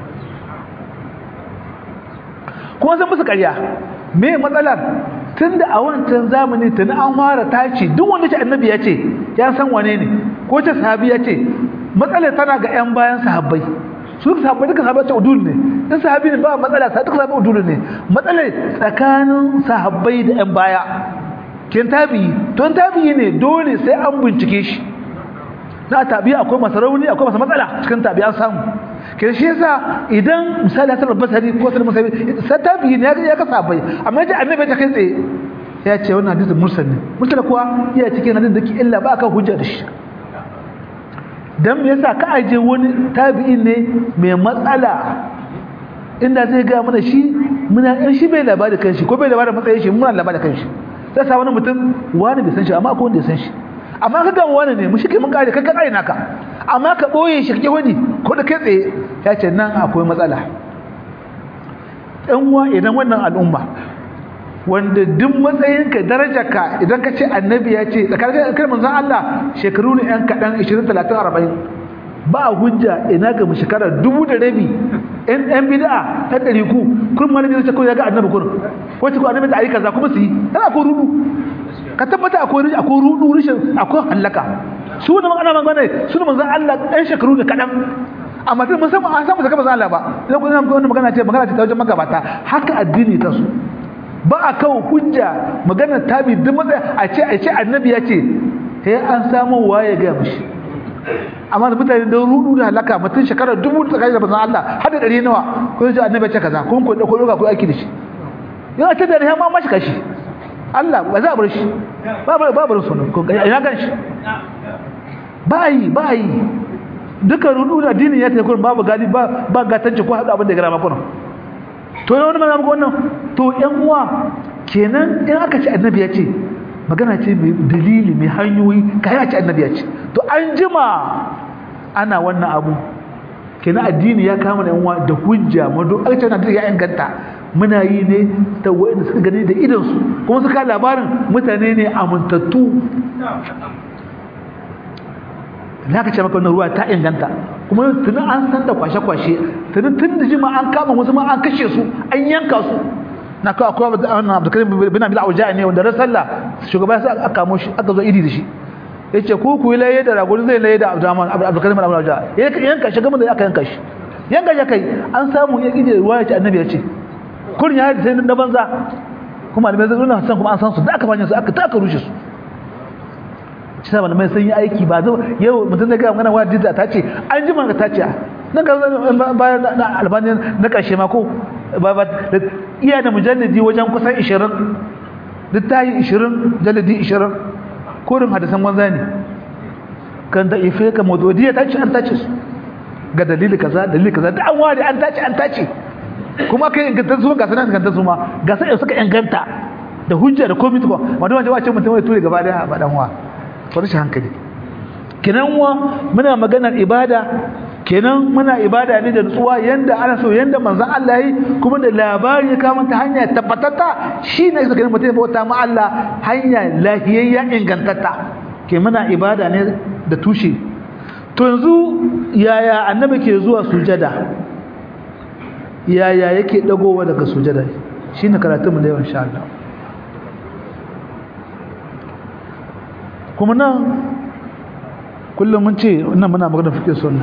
kuma sun musu ƙarya me matsalar tunda a wancan zamani tuni an fara taci duk wanda ce annabi ya ce ya san wane ne ko ce sahabi ya ce matsalar tana ga yan bayan sahabbai su duka sahabbai duka sahabbai ce udul ne in sahabi ne ba matsala sa duka sahabbai udul ne matsalar tsakanin sahabbai da yan baya kin tabi to tabi ne dole sai an bincike shi na tabi akwai masarauni akwai masa matsala cikin tabi an samu kin shi yasa idan misali hasan basari ko hasan musabi sai tabi ne ya ka sabai amma yace annabi ta kai tsaye ya ce wannan hadisin mursal ne mursal kuwa ya cikin hadisin da ke illa ba ka hujja da shi dan me yasa ka aje wani tabi'in ne mai matsala inda zai ga mana shi muna in shi bai labari kanshi ko bai labari matsayin shi muna labari kanshi sai sa wani mutum wani bai san shi amma akwai wanda ya san shi amma ka ga wani ne mu shi mun kare kai ka kare naka amma ka boye shi kake wani ko da kai tsaye ya ce nan akwai matsala ɗan uwa idan wannan al'umma wanda duk matsayinka darajarka idan ka ce annabi ya ce tsakanin kai manzon Allah shekaru ne yan kaɗan 20 30 40 ba hujja ina ga mu shekara dubu da rabi in ɗan bid'a ɗan ɗari ku kun malami zai ce ko ya ga annabi kun ko ce ko annabi ta ayi kaza kuma su yi tana ko rudu ka tabbata akwai akwai rudu rishin akwai halaka su ne magana magana su ne manzon Allah ɗan shekaru ne kaɗan amma tun musamman an samu zaka manzon Allah ba idan kun ga wannan magana ce magana ce ta wajen magabata haka addini ta su ba a kawo hujja magana tabi duk matsaya a ce a ce annabi ya ce sai an samu waye ga mishi amma da mutane da rudu da halaka mutum shekarar dubu da tsakanin da bazan Allah har da ɗari nawa ko zai annabi ce kaza kun ko ko doka ko aiki da shi yana ta da riya ma mashi kashi Allah ba za a bar shi ba ba ba bar sunan ko ina gan shi ba yi ba yi duka rudu da dini ya tafi kun babu gadi ba ba gatanci ko hada abin da gara makon to ne wani mana muku wannan to yan uwa kenan in aka ce annabi ya ce magana ce mai dalili mai hanyoyi kai a ce annabi ya ce to an jima ana wannan abu kenan addini ya kama da yanwa da hujja mado aka ce annabi ya inganta muna yi ne ta wanda suka gani da idan su kuma suka labarin mutane ne amintattu na ka ce maka wannan ruwa ta inganta kuma tuni an san da kwashe-kwashe tuni tun da jima an kama wasu ma an kashe su an yanka su na kawo akwai wannan abdulkarim bin abil auja ne wanda ran sallah shugaba sai aka kamo shi aka zo idi da shi yace ko ku laye da ragon zai laye da abdurrahman abdulkarim bin abil auja yanka shi gama da aka yanka shi yanka ya kai an samu ya kije ruwa ya ce annabi ya ce kurin ya sai na banza kuma alimai zai nuna san kuma an san su da aka fanya su aka ta aka rushe su shi sa malamai sun yi aiki ba zo yau mutum da gaya magana wani ta ce an ji manga ta ce nan ga bayan na albani na ƙarshe ma ko iya da mujalladi wajen kusan 20 duk ta yi 20 jalladi 20 korin hadisan wanza ne kan da ife ka mododiya ta ce an tace su ga dalili kaza dalili kaza da an ware an tace an tace kuma kai inganta su ga sanan inganta su ma ga sai suka inganta da hujja da komai ko wanda wanda wace mutum ya ture gaba da ba dan wa farshi hankali kenan wa muna maganar ibada kenan muna ibada ne da nutsuwa yanda ana so yanda manzon Allah yi kuma da labari ya kama ta hanya tabbatata shine zaka mutum ya bauta ma Allah hanya lahiyayya ingantatta ke muna ibada ne da tushe to yanzu yaya annabi ke zuwa sujada yaya yake dagowa daga sujada shine karatun mu da yawan insha Allah kuma nan kullum mun ce wannan muna magana fiqh sunna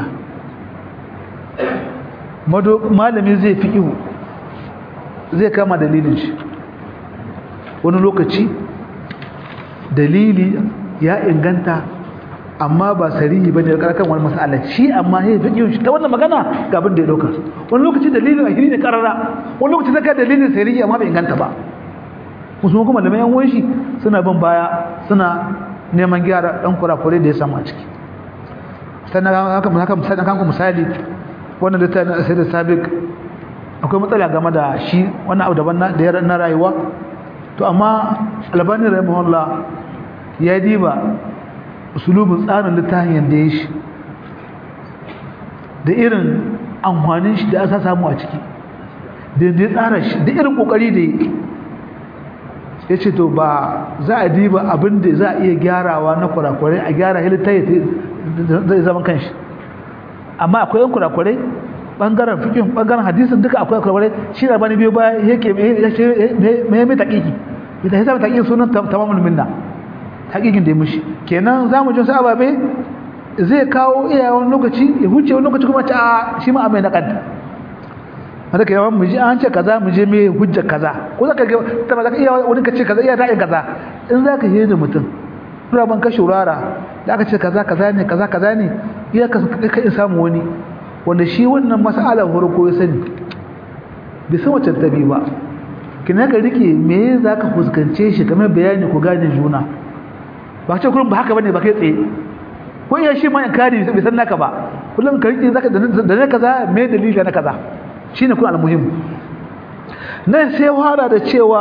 mado malami zai fi ihu zai kama dalilin shi wani lokaci dalili ya inganta amma ba sarihi bane da kan wani mas'ala shi amma sai fi ihun shi ta wannan magana ga abin da ya dauka wani lokaci dalilin a ne karara wani lokaci zaka dalilin sarihi amma bai inganta ba musulman kuma da mayan shi suna bin baya suna neman gyara dan kurakure da ya samu a ciki sannan haka haka misali kan misali wannan da ta sai da sabiq akwai matsala game da shi wannan abu daban da ya na rayuwa to amma albani rahimahullah ya diba usulubin tsarin littafin yadda ya shi da irin amfanin shi da asa samu a ciki da ya tsara shi da irin kokari da ya ce to ba za a diba abin da za a iya gyarawa na kurakurai a gyara halitta zai zama kanshi amma akwai yan kurakurai bangaren fikin bangaren hadisin duka akwai kurakurai shi da bani biyo baya yake mai mai taƙiƙi ita hisa mai taƙiƙin sunan tamamul minna taƙiƙin da ya mushi kenan za mu ji wasu ababe zai kawo iyayen lokaci ya huce wani lokaci kuma ta shi ma a mai naƙadda wanda ke yawan muje an ce kaza muje me hujja kaza ko zaka ga ta ba zaka iya wani ka ce kaza iya ra'ayin kaza in zaka yi da mutum kura ban ka shurara da aka ce kaza kaza ne kaza kaza ne iya ka ka in samu wani wanda shi wannan mas'alar farko ya sani bai san wacce ta bi ba kina ka rike me zaka fuskance shi kamar bayani ku gane juna ba ce kullum ba haka bane ba kai tsaye ko iya shi ma in kare bai san naka ba kullum ka rike zaka da ne kaza me dalili na kaza shine kun almuhim nan sai fara da cewa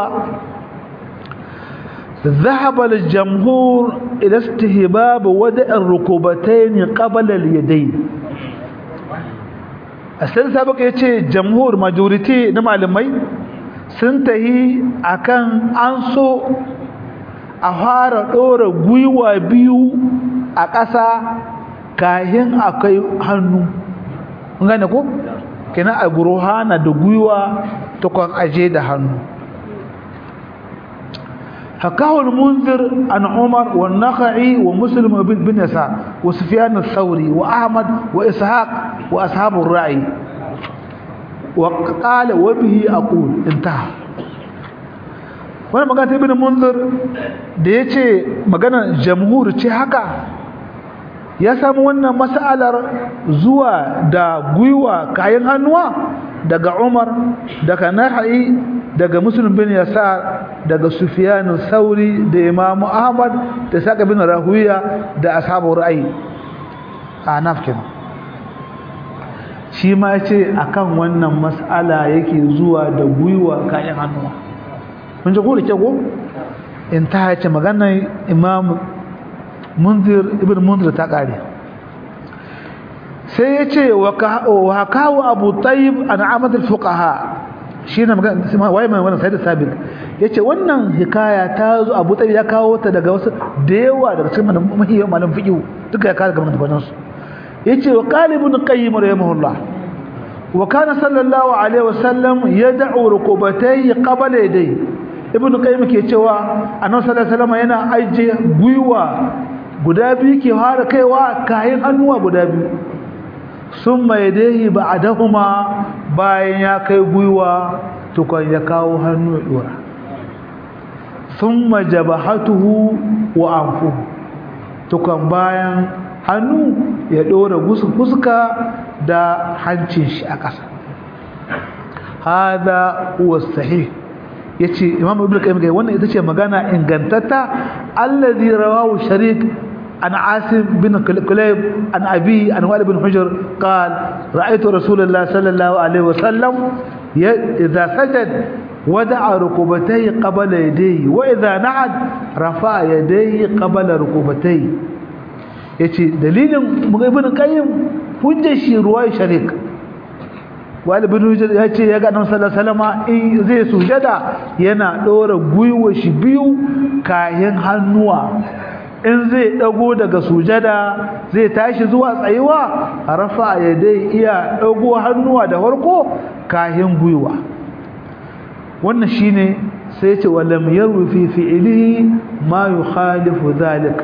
ذهب الجمهور إلى استهباب وضع الركبتين قبل اليدين أستاذ سابق يتي جمهور majority na malamai sun tahi akan an so a fara ɗora gwiwa biyu a ƙasa kahin akai hannu gane ko kenan a buruhana da gwiwa tukwan aje da hannu حكاه المنذر عن عمر والنخعي ومسلم بن يسار وسفيان الثوري وأحمد وإسحاق وأصحاب الرأي وقال وبه أقول انتهى wani magana ibn munzir da ya ce maganar jamhur ce haka ya samu wannan mas'alar zuwa da gwiwa kayan hannuwa daga umar daga nahai daga muslim bin yasar daga sufyan sauri da imam ahmad da saka bin rahuya da ashabu ra'ayi a nafkin shi ma ce akan wannan mas'ala yake zuwa da gwiwa kayan hannuwa kun ji ko da ko in ta ce maganar imam munzir ibn munzir ta kare sai ya ce wa kawo abu tayyib an amadul fuqaha shi ne magana waye mai wannan sayyid sabiq yace wannan hikaya ta zo abu tayyib ya kawo ta daga wasu da yawa daga cikin mahiyyan malam fiqh duka ya kawo daga maganar su yace wa qalibun qayyim rahimahullah wa kana sallallahu alaihi wasallam yad'u rukubatayhi qabla yadayhi ibn qayyim ke cewa annabi sallallahu alaihi wasallam yana aje gwiwa guda biyu ke fara kaiwa kayan hannuwa guda biyu sun mai dahi ba a dahuma bayan ya kai gwiwa tukon ya kawo hannu ya dora sun majaba hatuhu wa amfu tukon bayan hannu ya dora fuska da hancin shi a ƙasa hada huwa sahih yace imam ibnu qayyim ga wannan ita ce magana ingantatta allazi rawahu sharik عن عاصم بن كليب عن أبي عن وائل بن حجر قال رأيت رسول الله صلى الله عليه وسلم إذا سجد ودع ركبتيه قبل يديه وإذا نعد رفع يديه قبل ركبتيه yace dalilin ibn qayyim hujjar shi ruwaya sharik wal ibn hujjar yace ya ga annabi sallallahu alaihi wasallam in zai sujada yana dora guyuwa shi biyu kayan hannuwa in zai dago daga sujada zai tashi zuwa tsayuwa rafa ya dai iya dago hannuwa da farko kahin gwiwa wannan shine sai ce walam yarwi fi fi'lihi ma yukhalifu zalik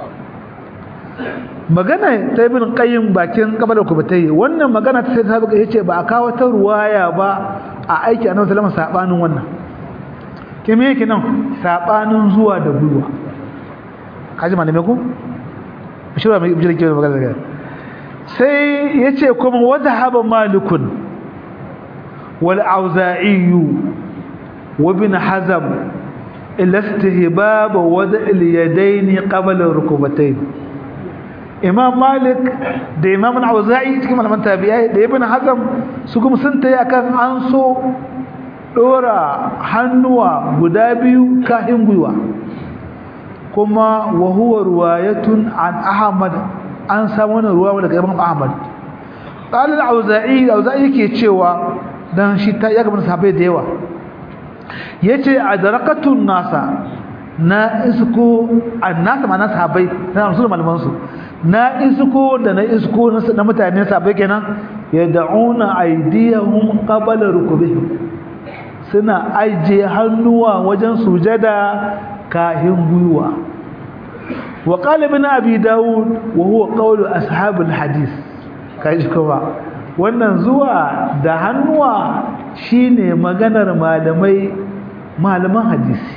magana ta ibn qayyim bakin kabalar kubatai wannan magana ta sai ta buga yace ba a kawo ta ruwaya ba a aiki annabi sallallahu alaihi wasallam sabanin wannan kime yake nan sabanin zuwa da gwiwa kaji malamai ku shirwa mai bijira ke magana daga sai yace kuma wadhhaba malikun wal auza'i wa ibn hazm ila istihbab wad' al yadayn qabla rukbatayn imam malik da imam al-auza'i cikin malaman tabi'ai da ibn hazm su kuma sun tayi akan an so dora hannuwa guda biyu kahin gwiwa kuma wa huwa ruwayatun an ahmad an samu wannan ruwa daga imam ahmad qala al-auza'i auza'i yake cewa dan shi ta ya gaban sahabbai da yawa yace adrakatun nasa na isko annasa ma na sahabbai na rasul malaman su na isko da na isko na mutane sahabbai kenan yad'una aydiyahum qabla rukubihim suna aje hannuwa wajen sujada kahin gwiwa wa qala ibn abi daud wa huwa qawlu ashabul hadith kaji kuma wannan zuwa da hannuwa shine maganar malamai malaman hadisi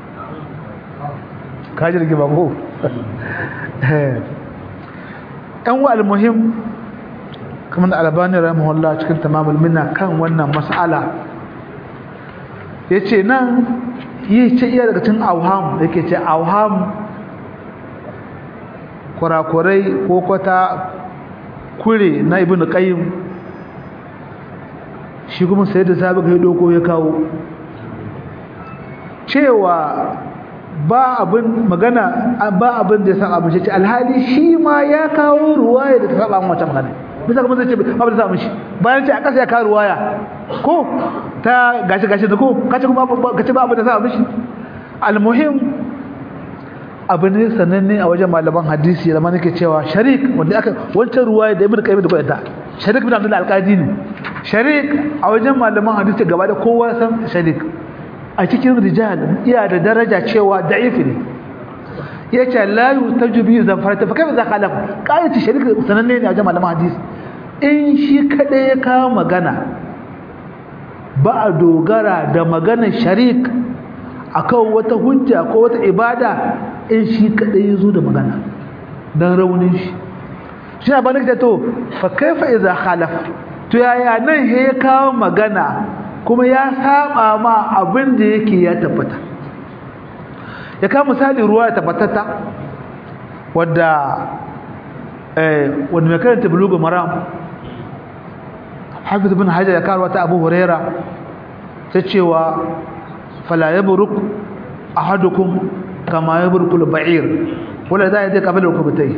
kaji rike ba ko ɗan wa almuhim kamar da albani rahimahullah cikin tamamul minna kan wannan mas'ala yace nan yi ce iya daga cikin auham yake ce auham kurakurai ko kwata kure na ibn qayyim shi kuma sai da sabi kai doko ya kawo cewa ba abin magana ba abin da ya san abin shi alhali shi ma ya kawo ruwaya da ta saba mu wata magana bisa kuma zai ce ba da samu shi bayan ce a kasa ya kawo ruwaya ko ta gashi gashi da ko kace kuma kace ba abin da samu shi almuhim abu ne sananne a wajen malaman hadisi da nake cewa sharik wanda aka wancan ruwaya da ibnu qayyim da koyata sharik bin abdul alqadi ne sharik a wajen malaman hadisi gaba da kowa san sharik a cikin rijal iya da daraja cewa da'if ne yace la yutaju bi zafarata fa kaifa za khalafa qayati sharik sananne ne a wajen malaman hadisi in shi kada ya kawo magana ba a dogara da maganar sharik akan wata hujja ko wata ibada in shi kadai yazo da magana dan raunin shi shi ba nake to fa kaifa idza khalafa to yaya nan he ya kawo magana kuma ya saba ma abin da yake ya tabbata ya kawo misali ruwa ya tabbatata wadda eh wanda mai karanta bulugu maram hafiz ibn hajar ya kawo wata abu huraira ta cewa fala yabruk ahadukum kama yabrukul ba'ir wala za ya je kabila rukubatai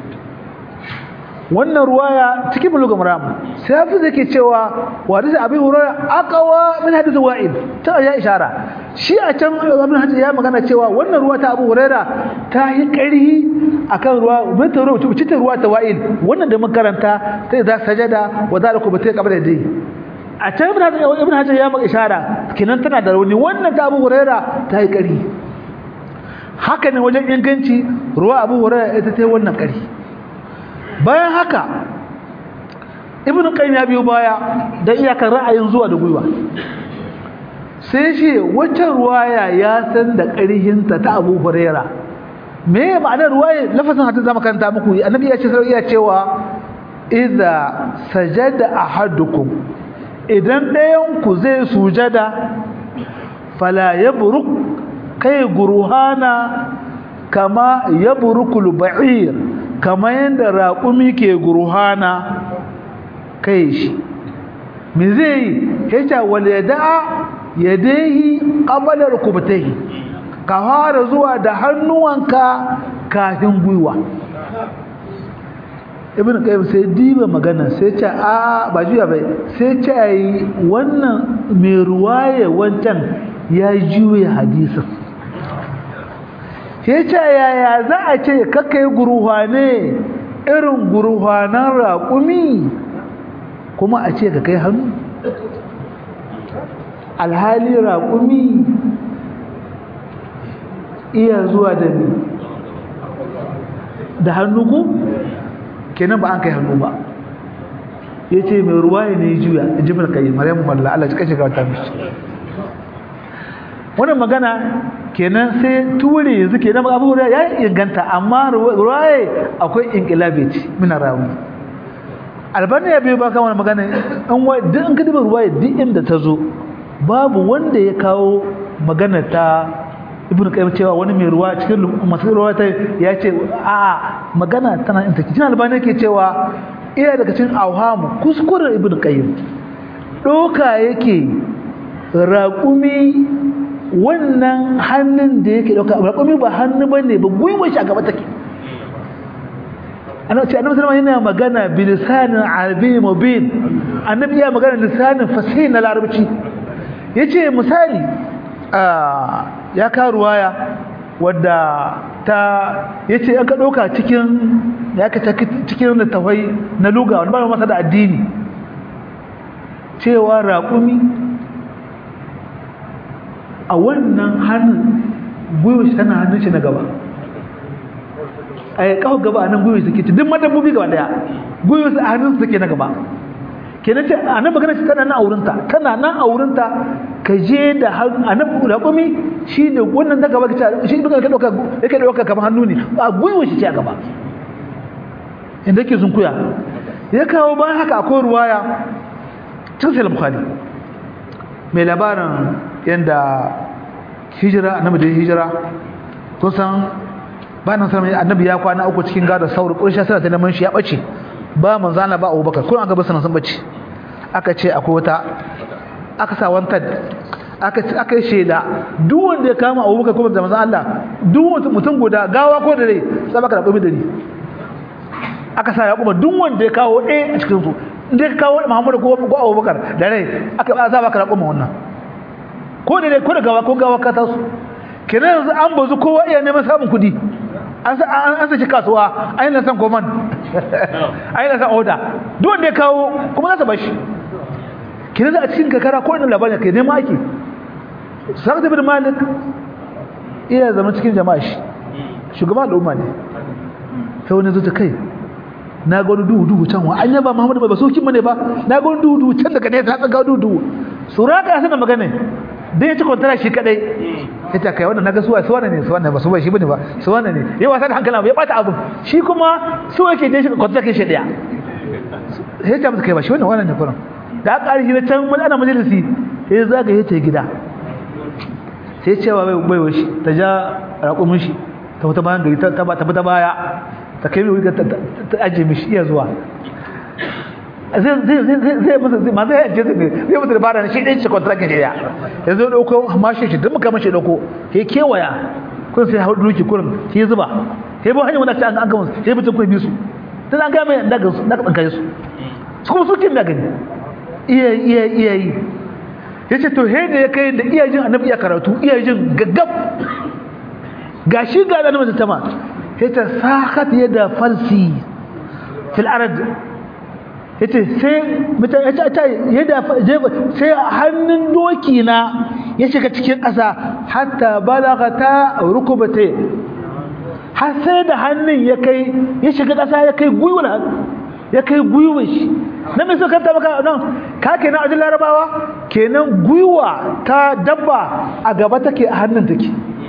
wannan ruwaya cikin buluga maram sai hafi zake cewa wadda da abin hurara akawa min hadisi wa'il ta ya ishara shi a can abin hadisi ya magana cewa wannan ruwa ta abu hurara ta yi ƙarhi akan ruwa mun ta ruwa ta ruwa ta wa'il wannan da mun karanta sai za sajada wa zaliku batai kabila dai a can ibn hajar ibn hajar ya maka ishara kinan tana da rauni wannan ta abu hurara ta yi ƙarhi haka ne wajen inganci ruwa abu hurara ita ta yi wannan ƙarhi bayan haka ibn qayyim ya biyo baya da iyakar ra'ayin zuwa da gwiwa sai shi wacce ruwaya ya san da ƙarhinta ta Abu Huraira me ma'anar ruwaya lafazin hadin zama kanta muku annabi ya ce sai ya cewa idza sajada ahadukum idan ɗayan ku zai sujada fala yabruk kai guruhana kama yabrukul ba'ir kama yanda raƙumi ke guruhana kai shi me zai yi yace wal yada'a yadayhi qabla rukbatihi ka fara zuwa da hannuwanka kafin gwiwa ibn qayyim sai diba magana sai ce a ba juya bai sai ce yi wannan mai ruwaye wancan ya juya hadisin sai ce yaya za a ce kakai guruhane irin guruhanan raƙumi kuma a ce ka kai hannu alhali raƙumi iya zuwa da ni da hannu ku kenan ba an kai hannu ba ya ce mai ruwa ne juya jimar kai maryam malla Allah cika shiga wata mishi wannan magana kenan sai ture yanzu kenan abu da ya inganta amma ruwaye akwai inqilabi ce mina rawu albani ya biyo ba kan wannan magana an wai duk an kadiba ruwaye duk inda ta zo babu wanda ya kawo magana ta ibn qayyim cewa wani mai ruwa cikin masu ruwa ta ya ce a magana tana in take albani yake cewa iya daga cikin awhamu kuskuren ibn qayyim doka yake raƙumi wannan hannun da yake dauka raƙumi ba hannu bane ba gwiwar shi a gaba take annabi annabi sallallahu yana magana bi lisanin arabiy mubin annabi ya magana lisanin fasih na larabci yace misali ya ka ruwaya wadda ta yace an ka dauka cikin ya ka cikin littafai na luga wanda ba masa da addini cewa raƙumi a wannan hannun gwiwa shi tana hannun shi na gaba a yi kawo gaba a nan gwiwa suke ci duk madabbobi gaba daya gwiwa su a hannun su suke na gaba ke na ce a nan magana shi tana nan a wurinta tana nan a wurinta ka je da a nan raƙumi shi ne wannan na gaba shi duka ka ɗauka yake ɗauka kamar hannu ne a gwiwa shi ce a gaba inda ke sunkuya ya kawo bayan haka akwai ruwaya cikin sai bukhari mai labarin yadda hijira annabi da hijira kun san ba nan sanar annabi ya kwana uku cikin gada sauri ƙurshen sana ta neman shi ya ɓace ba manzana ba abubakar kuma an gaba sanar sun ɓace aka ce akwai wata aka sa wanta aka yi shaida duk wanda ya kama abubakar kuma da manzan Allah duk mutum guda gawa ko da rai sai baka da ƙwami da ni aka sa ya kuma duk wanda ya kawo ɗaya a cikin su inda ya kawo Muhammadu ko ko Abubakar da rai aka ba za baka da ƙwami wannan ko da rai ko da gawa ko gawa ka tasu kenan yanzu an bazu kowa iya neman samun kuɗi an sa an saki kasuwa an yi san koman an yi san oda duk wanda ya kawo kuma za ta bashi kenan a cikin kakara ko ina labarin kai neman ake Sa'ad bin Malik iya zama cikin jama'a shi shugaban al'umma ne sai wani zuta kai na ga wani duhu duhu can wa an yaba Muhammadu ba sokin bane ba na ga wani duhu duhu can daga ne ta tsaga duhu duhu suraka ya sanar magana dan ya ci kwantara shi kadai ya ta kai wannan naga suwa suwa ne suwa ne ba suwa shi bane ba suwa ne ya wasa da hankali ya bata abun shi kuma su yake je shi kwantara kai shi daya sai ta musu kai ba shi wannan wannan ne kuran da aka shi na can wani ana majalisi sai zaga ya ta gida sai cewa bai bai washi ta ja raƙumin shi ta wata bayan gari ta ba ta baya ta kai wuri ta aje mishi iya zuwa zai zai zai zai masa zai ma zai aje ne zai masa dabara shi ɗin shi contract ne ya ya zo ɗauko mashi shi duk muka mashi ɗauko ya kewaya kun sai hau duki kurin sai zuba sai ba hanyar wani ta an gama sai mutum kun bi su tun an gama da ga su da tsankaye su su kuma suke da gani iya iya iya yi yace to he da ya kai da iya jin annabi ya karatu iya jin gaggab gashi ga da annabi tama yace sakat yada falsi fil arad yace sai mutan yace ta yada sai hannun doki na ya shiga cikin ƙasa hatta balagata rukubate har sai da hannun ya kai ya shiga ƙasa ya kai gwiwar ya kai gwiwar shi na mai suka ta maka nan ka kenan ajin larabawa kenan gwiwa ta dabba a gaba take a hannun take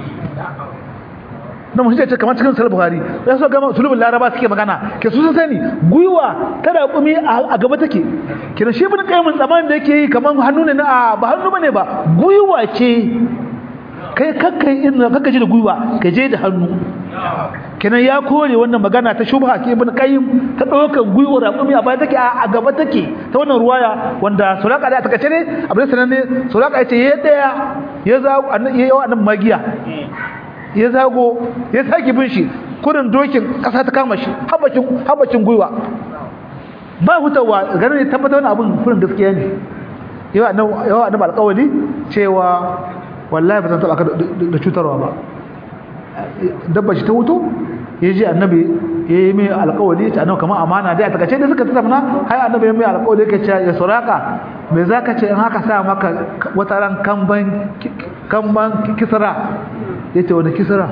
na mun ce kamar cikin sahih buhari ya so gama sulubul laraba suke magana ke su sun sani gwiwa ta da kumi a gaba take kenan shi bin kai mun tsaman da yake yi kamar hannu ne na ba hannu bane ba gwiwa ce kai kakkai inda kakka ji da gwiwa ka je da hannu kenan ya kore wannan magana ta shubha ke ibn qayyim ta daukan gwiwar raƙumi a baya take a gaba take ta wannan ruwaya wanda suraka da ta kace ne abin sanan ne suraka yace ya daya ya za ya yawa nan magiya ya zago ya saki bin shi kurin dokin kasa ta kama shi habacin habacin gwiwa ba hutawa ganin ya tabbata wannan abin kurin gaskiya ne yawa annabi yawa annabi alƙawari cewa wallahi ba zan taba ka da cutarwa ba dabba shi ta wuto ya ji annabi ya yi mai alkawali ta annabi kamar amana dai a takace da suka tattauna har annabi ya mai alkawali yake ce ya suraka me za ka ce in haka sa maka wata ran kamban kamban kisra ya ce wani kisra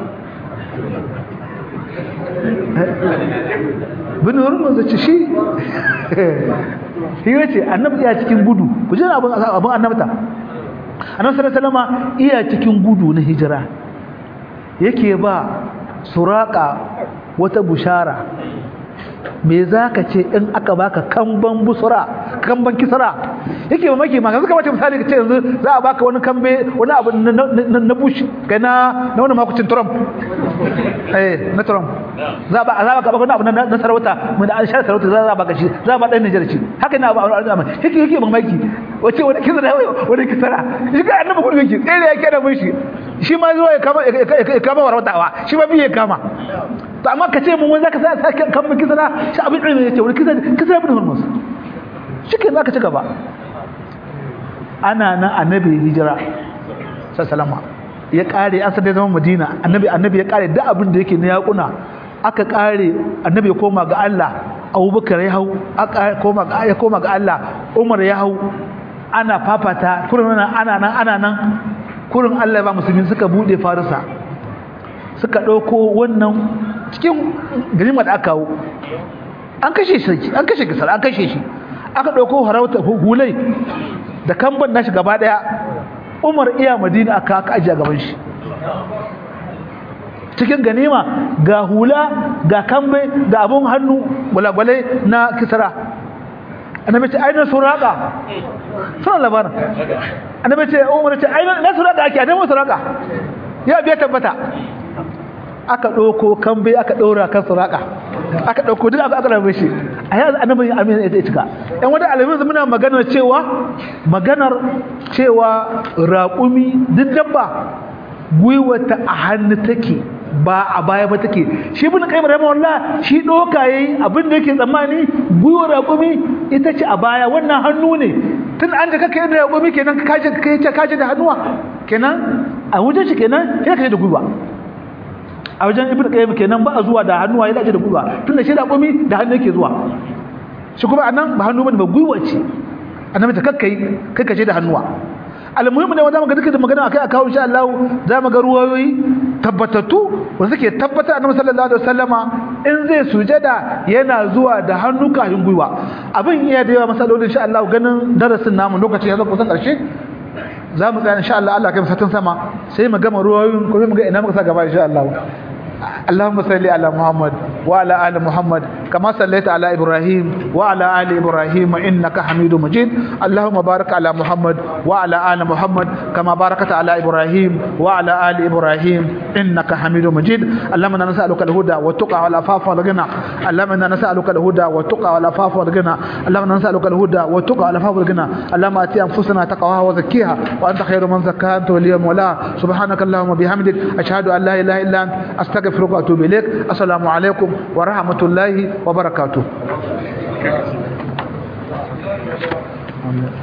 bin wurin manzo ce shi shi ya ce annabi ya cikin gudu ku ji abin abin annabta annabi sallallahu alaihi wasallam iya cikin gudu na hijira yake ba suraka wata bushara me za ka ce in aka baka kamban busura kamban kisra yake mamaki ma suka bace misali ka ce yanzu za a baka wani kambe wani abu na bush kai na na wani makucin trump eh na trump za ba za ka baka wani abu na sarauta mun an shar sarauta za a baka shi za a ba dan Niger shi haka na ba al'amari yake yake mamaki wace wani kisra wani kisra shi ga annabi gudu yake tsere yake da mun shi shi ma zuwa ya kama ya kama warwatawa shi ma biye kama to amma ka ce mun wai zaka sa kan mu kisra shi abin ilmi yace wani kisra kisra ibn hurmus shike zaka ci gaba ana nan annabi hijira sallallahu ya kare an sadai zaman madina annabi annabi ya kare duk abin da yake na yakuna aka kare annabi ya koma ga Allah abubakar ya hau aka koma ga ya koma ga Allah umar ya hau ana fafata kurin nan ana nan ana nan kurin Allah ba musulmi suka bude farisa suka dauko wannan cikin ganimar da aka kawo an kashe shi an kashe gisar an kashe shi aka dauko harauta hulai da kamban nashi gaba daya Umar iya Madina aka aka ajiye gaban shi cikin ganima ga hula ga kambe ga abun hannu gwalagwale na kisra annabi ce ainihin suraka suna labarin annabi ce umar ce ainihin na suraka ake annabi suraka ya biya tabbata aka ɗauko kambe aka ɗora kan suraka aka ɗauko duk aka rabe shi a yanzu annabi amin ya cika yan wata alamin muna maganar cewa maganar cewa raƙumi duk dabba gwiwata a hannu take ba a baya ba take shi ibn qayyim rahimahullah shi doka yayi abin da yake tsammani gwiwar raƙumi ita ce a baya wannan hannu ne tun an da kake da raƙumi kenan ka kaje kai ce kaje da hannuwa kenan a wajen shi kenan sai kaje da gwiwa a wajen ibn qayyim kenan ba a zuwa da hannuwa ya kaje da gwiwa tunda shi raƙumi da hannu yake zuwa shi kuma anan ba hannu bane ba gwiwa ce annabi ta kakkai kai kaje da hannuwa almuhimmi ne wanda muka duka da magana akai akawo insha Allah za mu ga ruwayoyi tabbatattu wanda suke tabbata annabi sallallahu alaihi wasallama in zai sujada yana zuwa da hannu kafin gwiwa abin iya da yawa masalolin insha Allah ganin darasin namu lokacin ya zo kusan karshe za mu tsaya insha Allah Allah kai satin sama sai mu gama ruwayoyin kuma mu ga ina muka sa gaba insha Allah اللهم صل على محمد وعلى ال محمد كما صليت على ابراهيم وعلى ال ابراهيم انك حميد مجيد اللهم بارك على محمد وعلى ال محمد كما باركت على ابراهيم وعلى ال ابراهيم انك حميد مجيد اللهم انا نسالك الهدى والتقى والعفاف والغنى اللهم انا نسالك الهدى والتقى والعفاف والغنى اللهم انا نسالك الهدى والتقى والعفاف والغنى اللهم اتي انفسنا تقواها وزكيها وانت خير من زكاها انت ولي مولاها سبحانك اللهم وبحمدك اشهد ان لا اله الا انت استغفرك استغفرك واتوب اليك السلام عليكم ورحمه الله وبركاته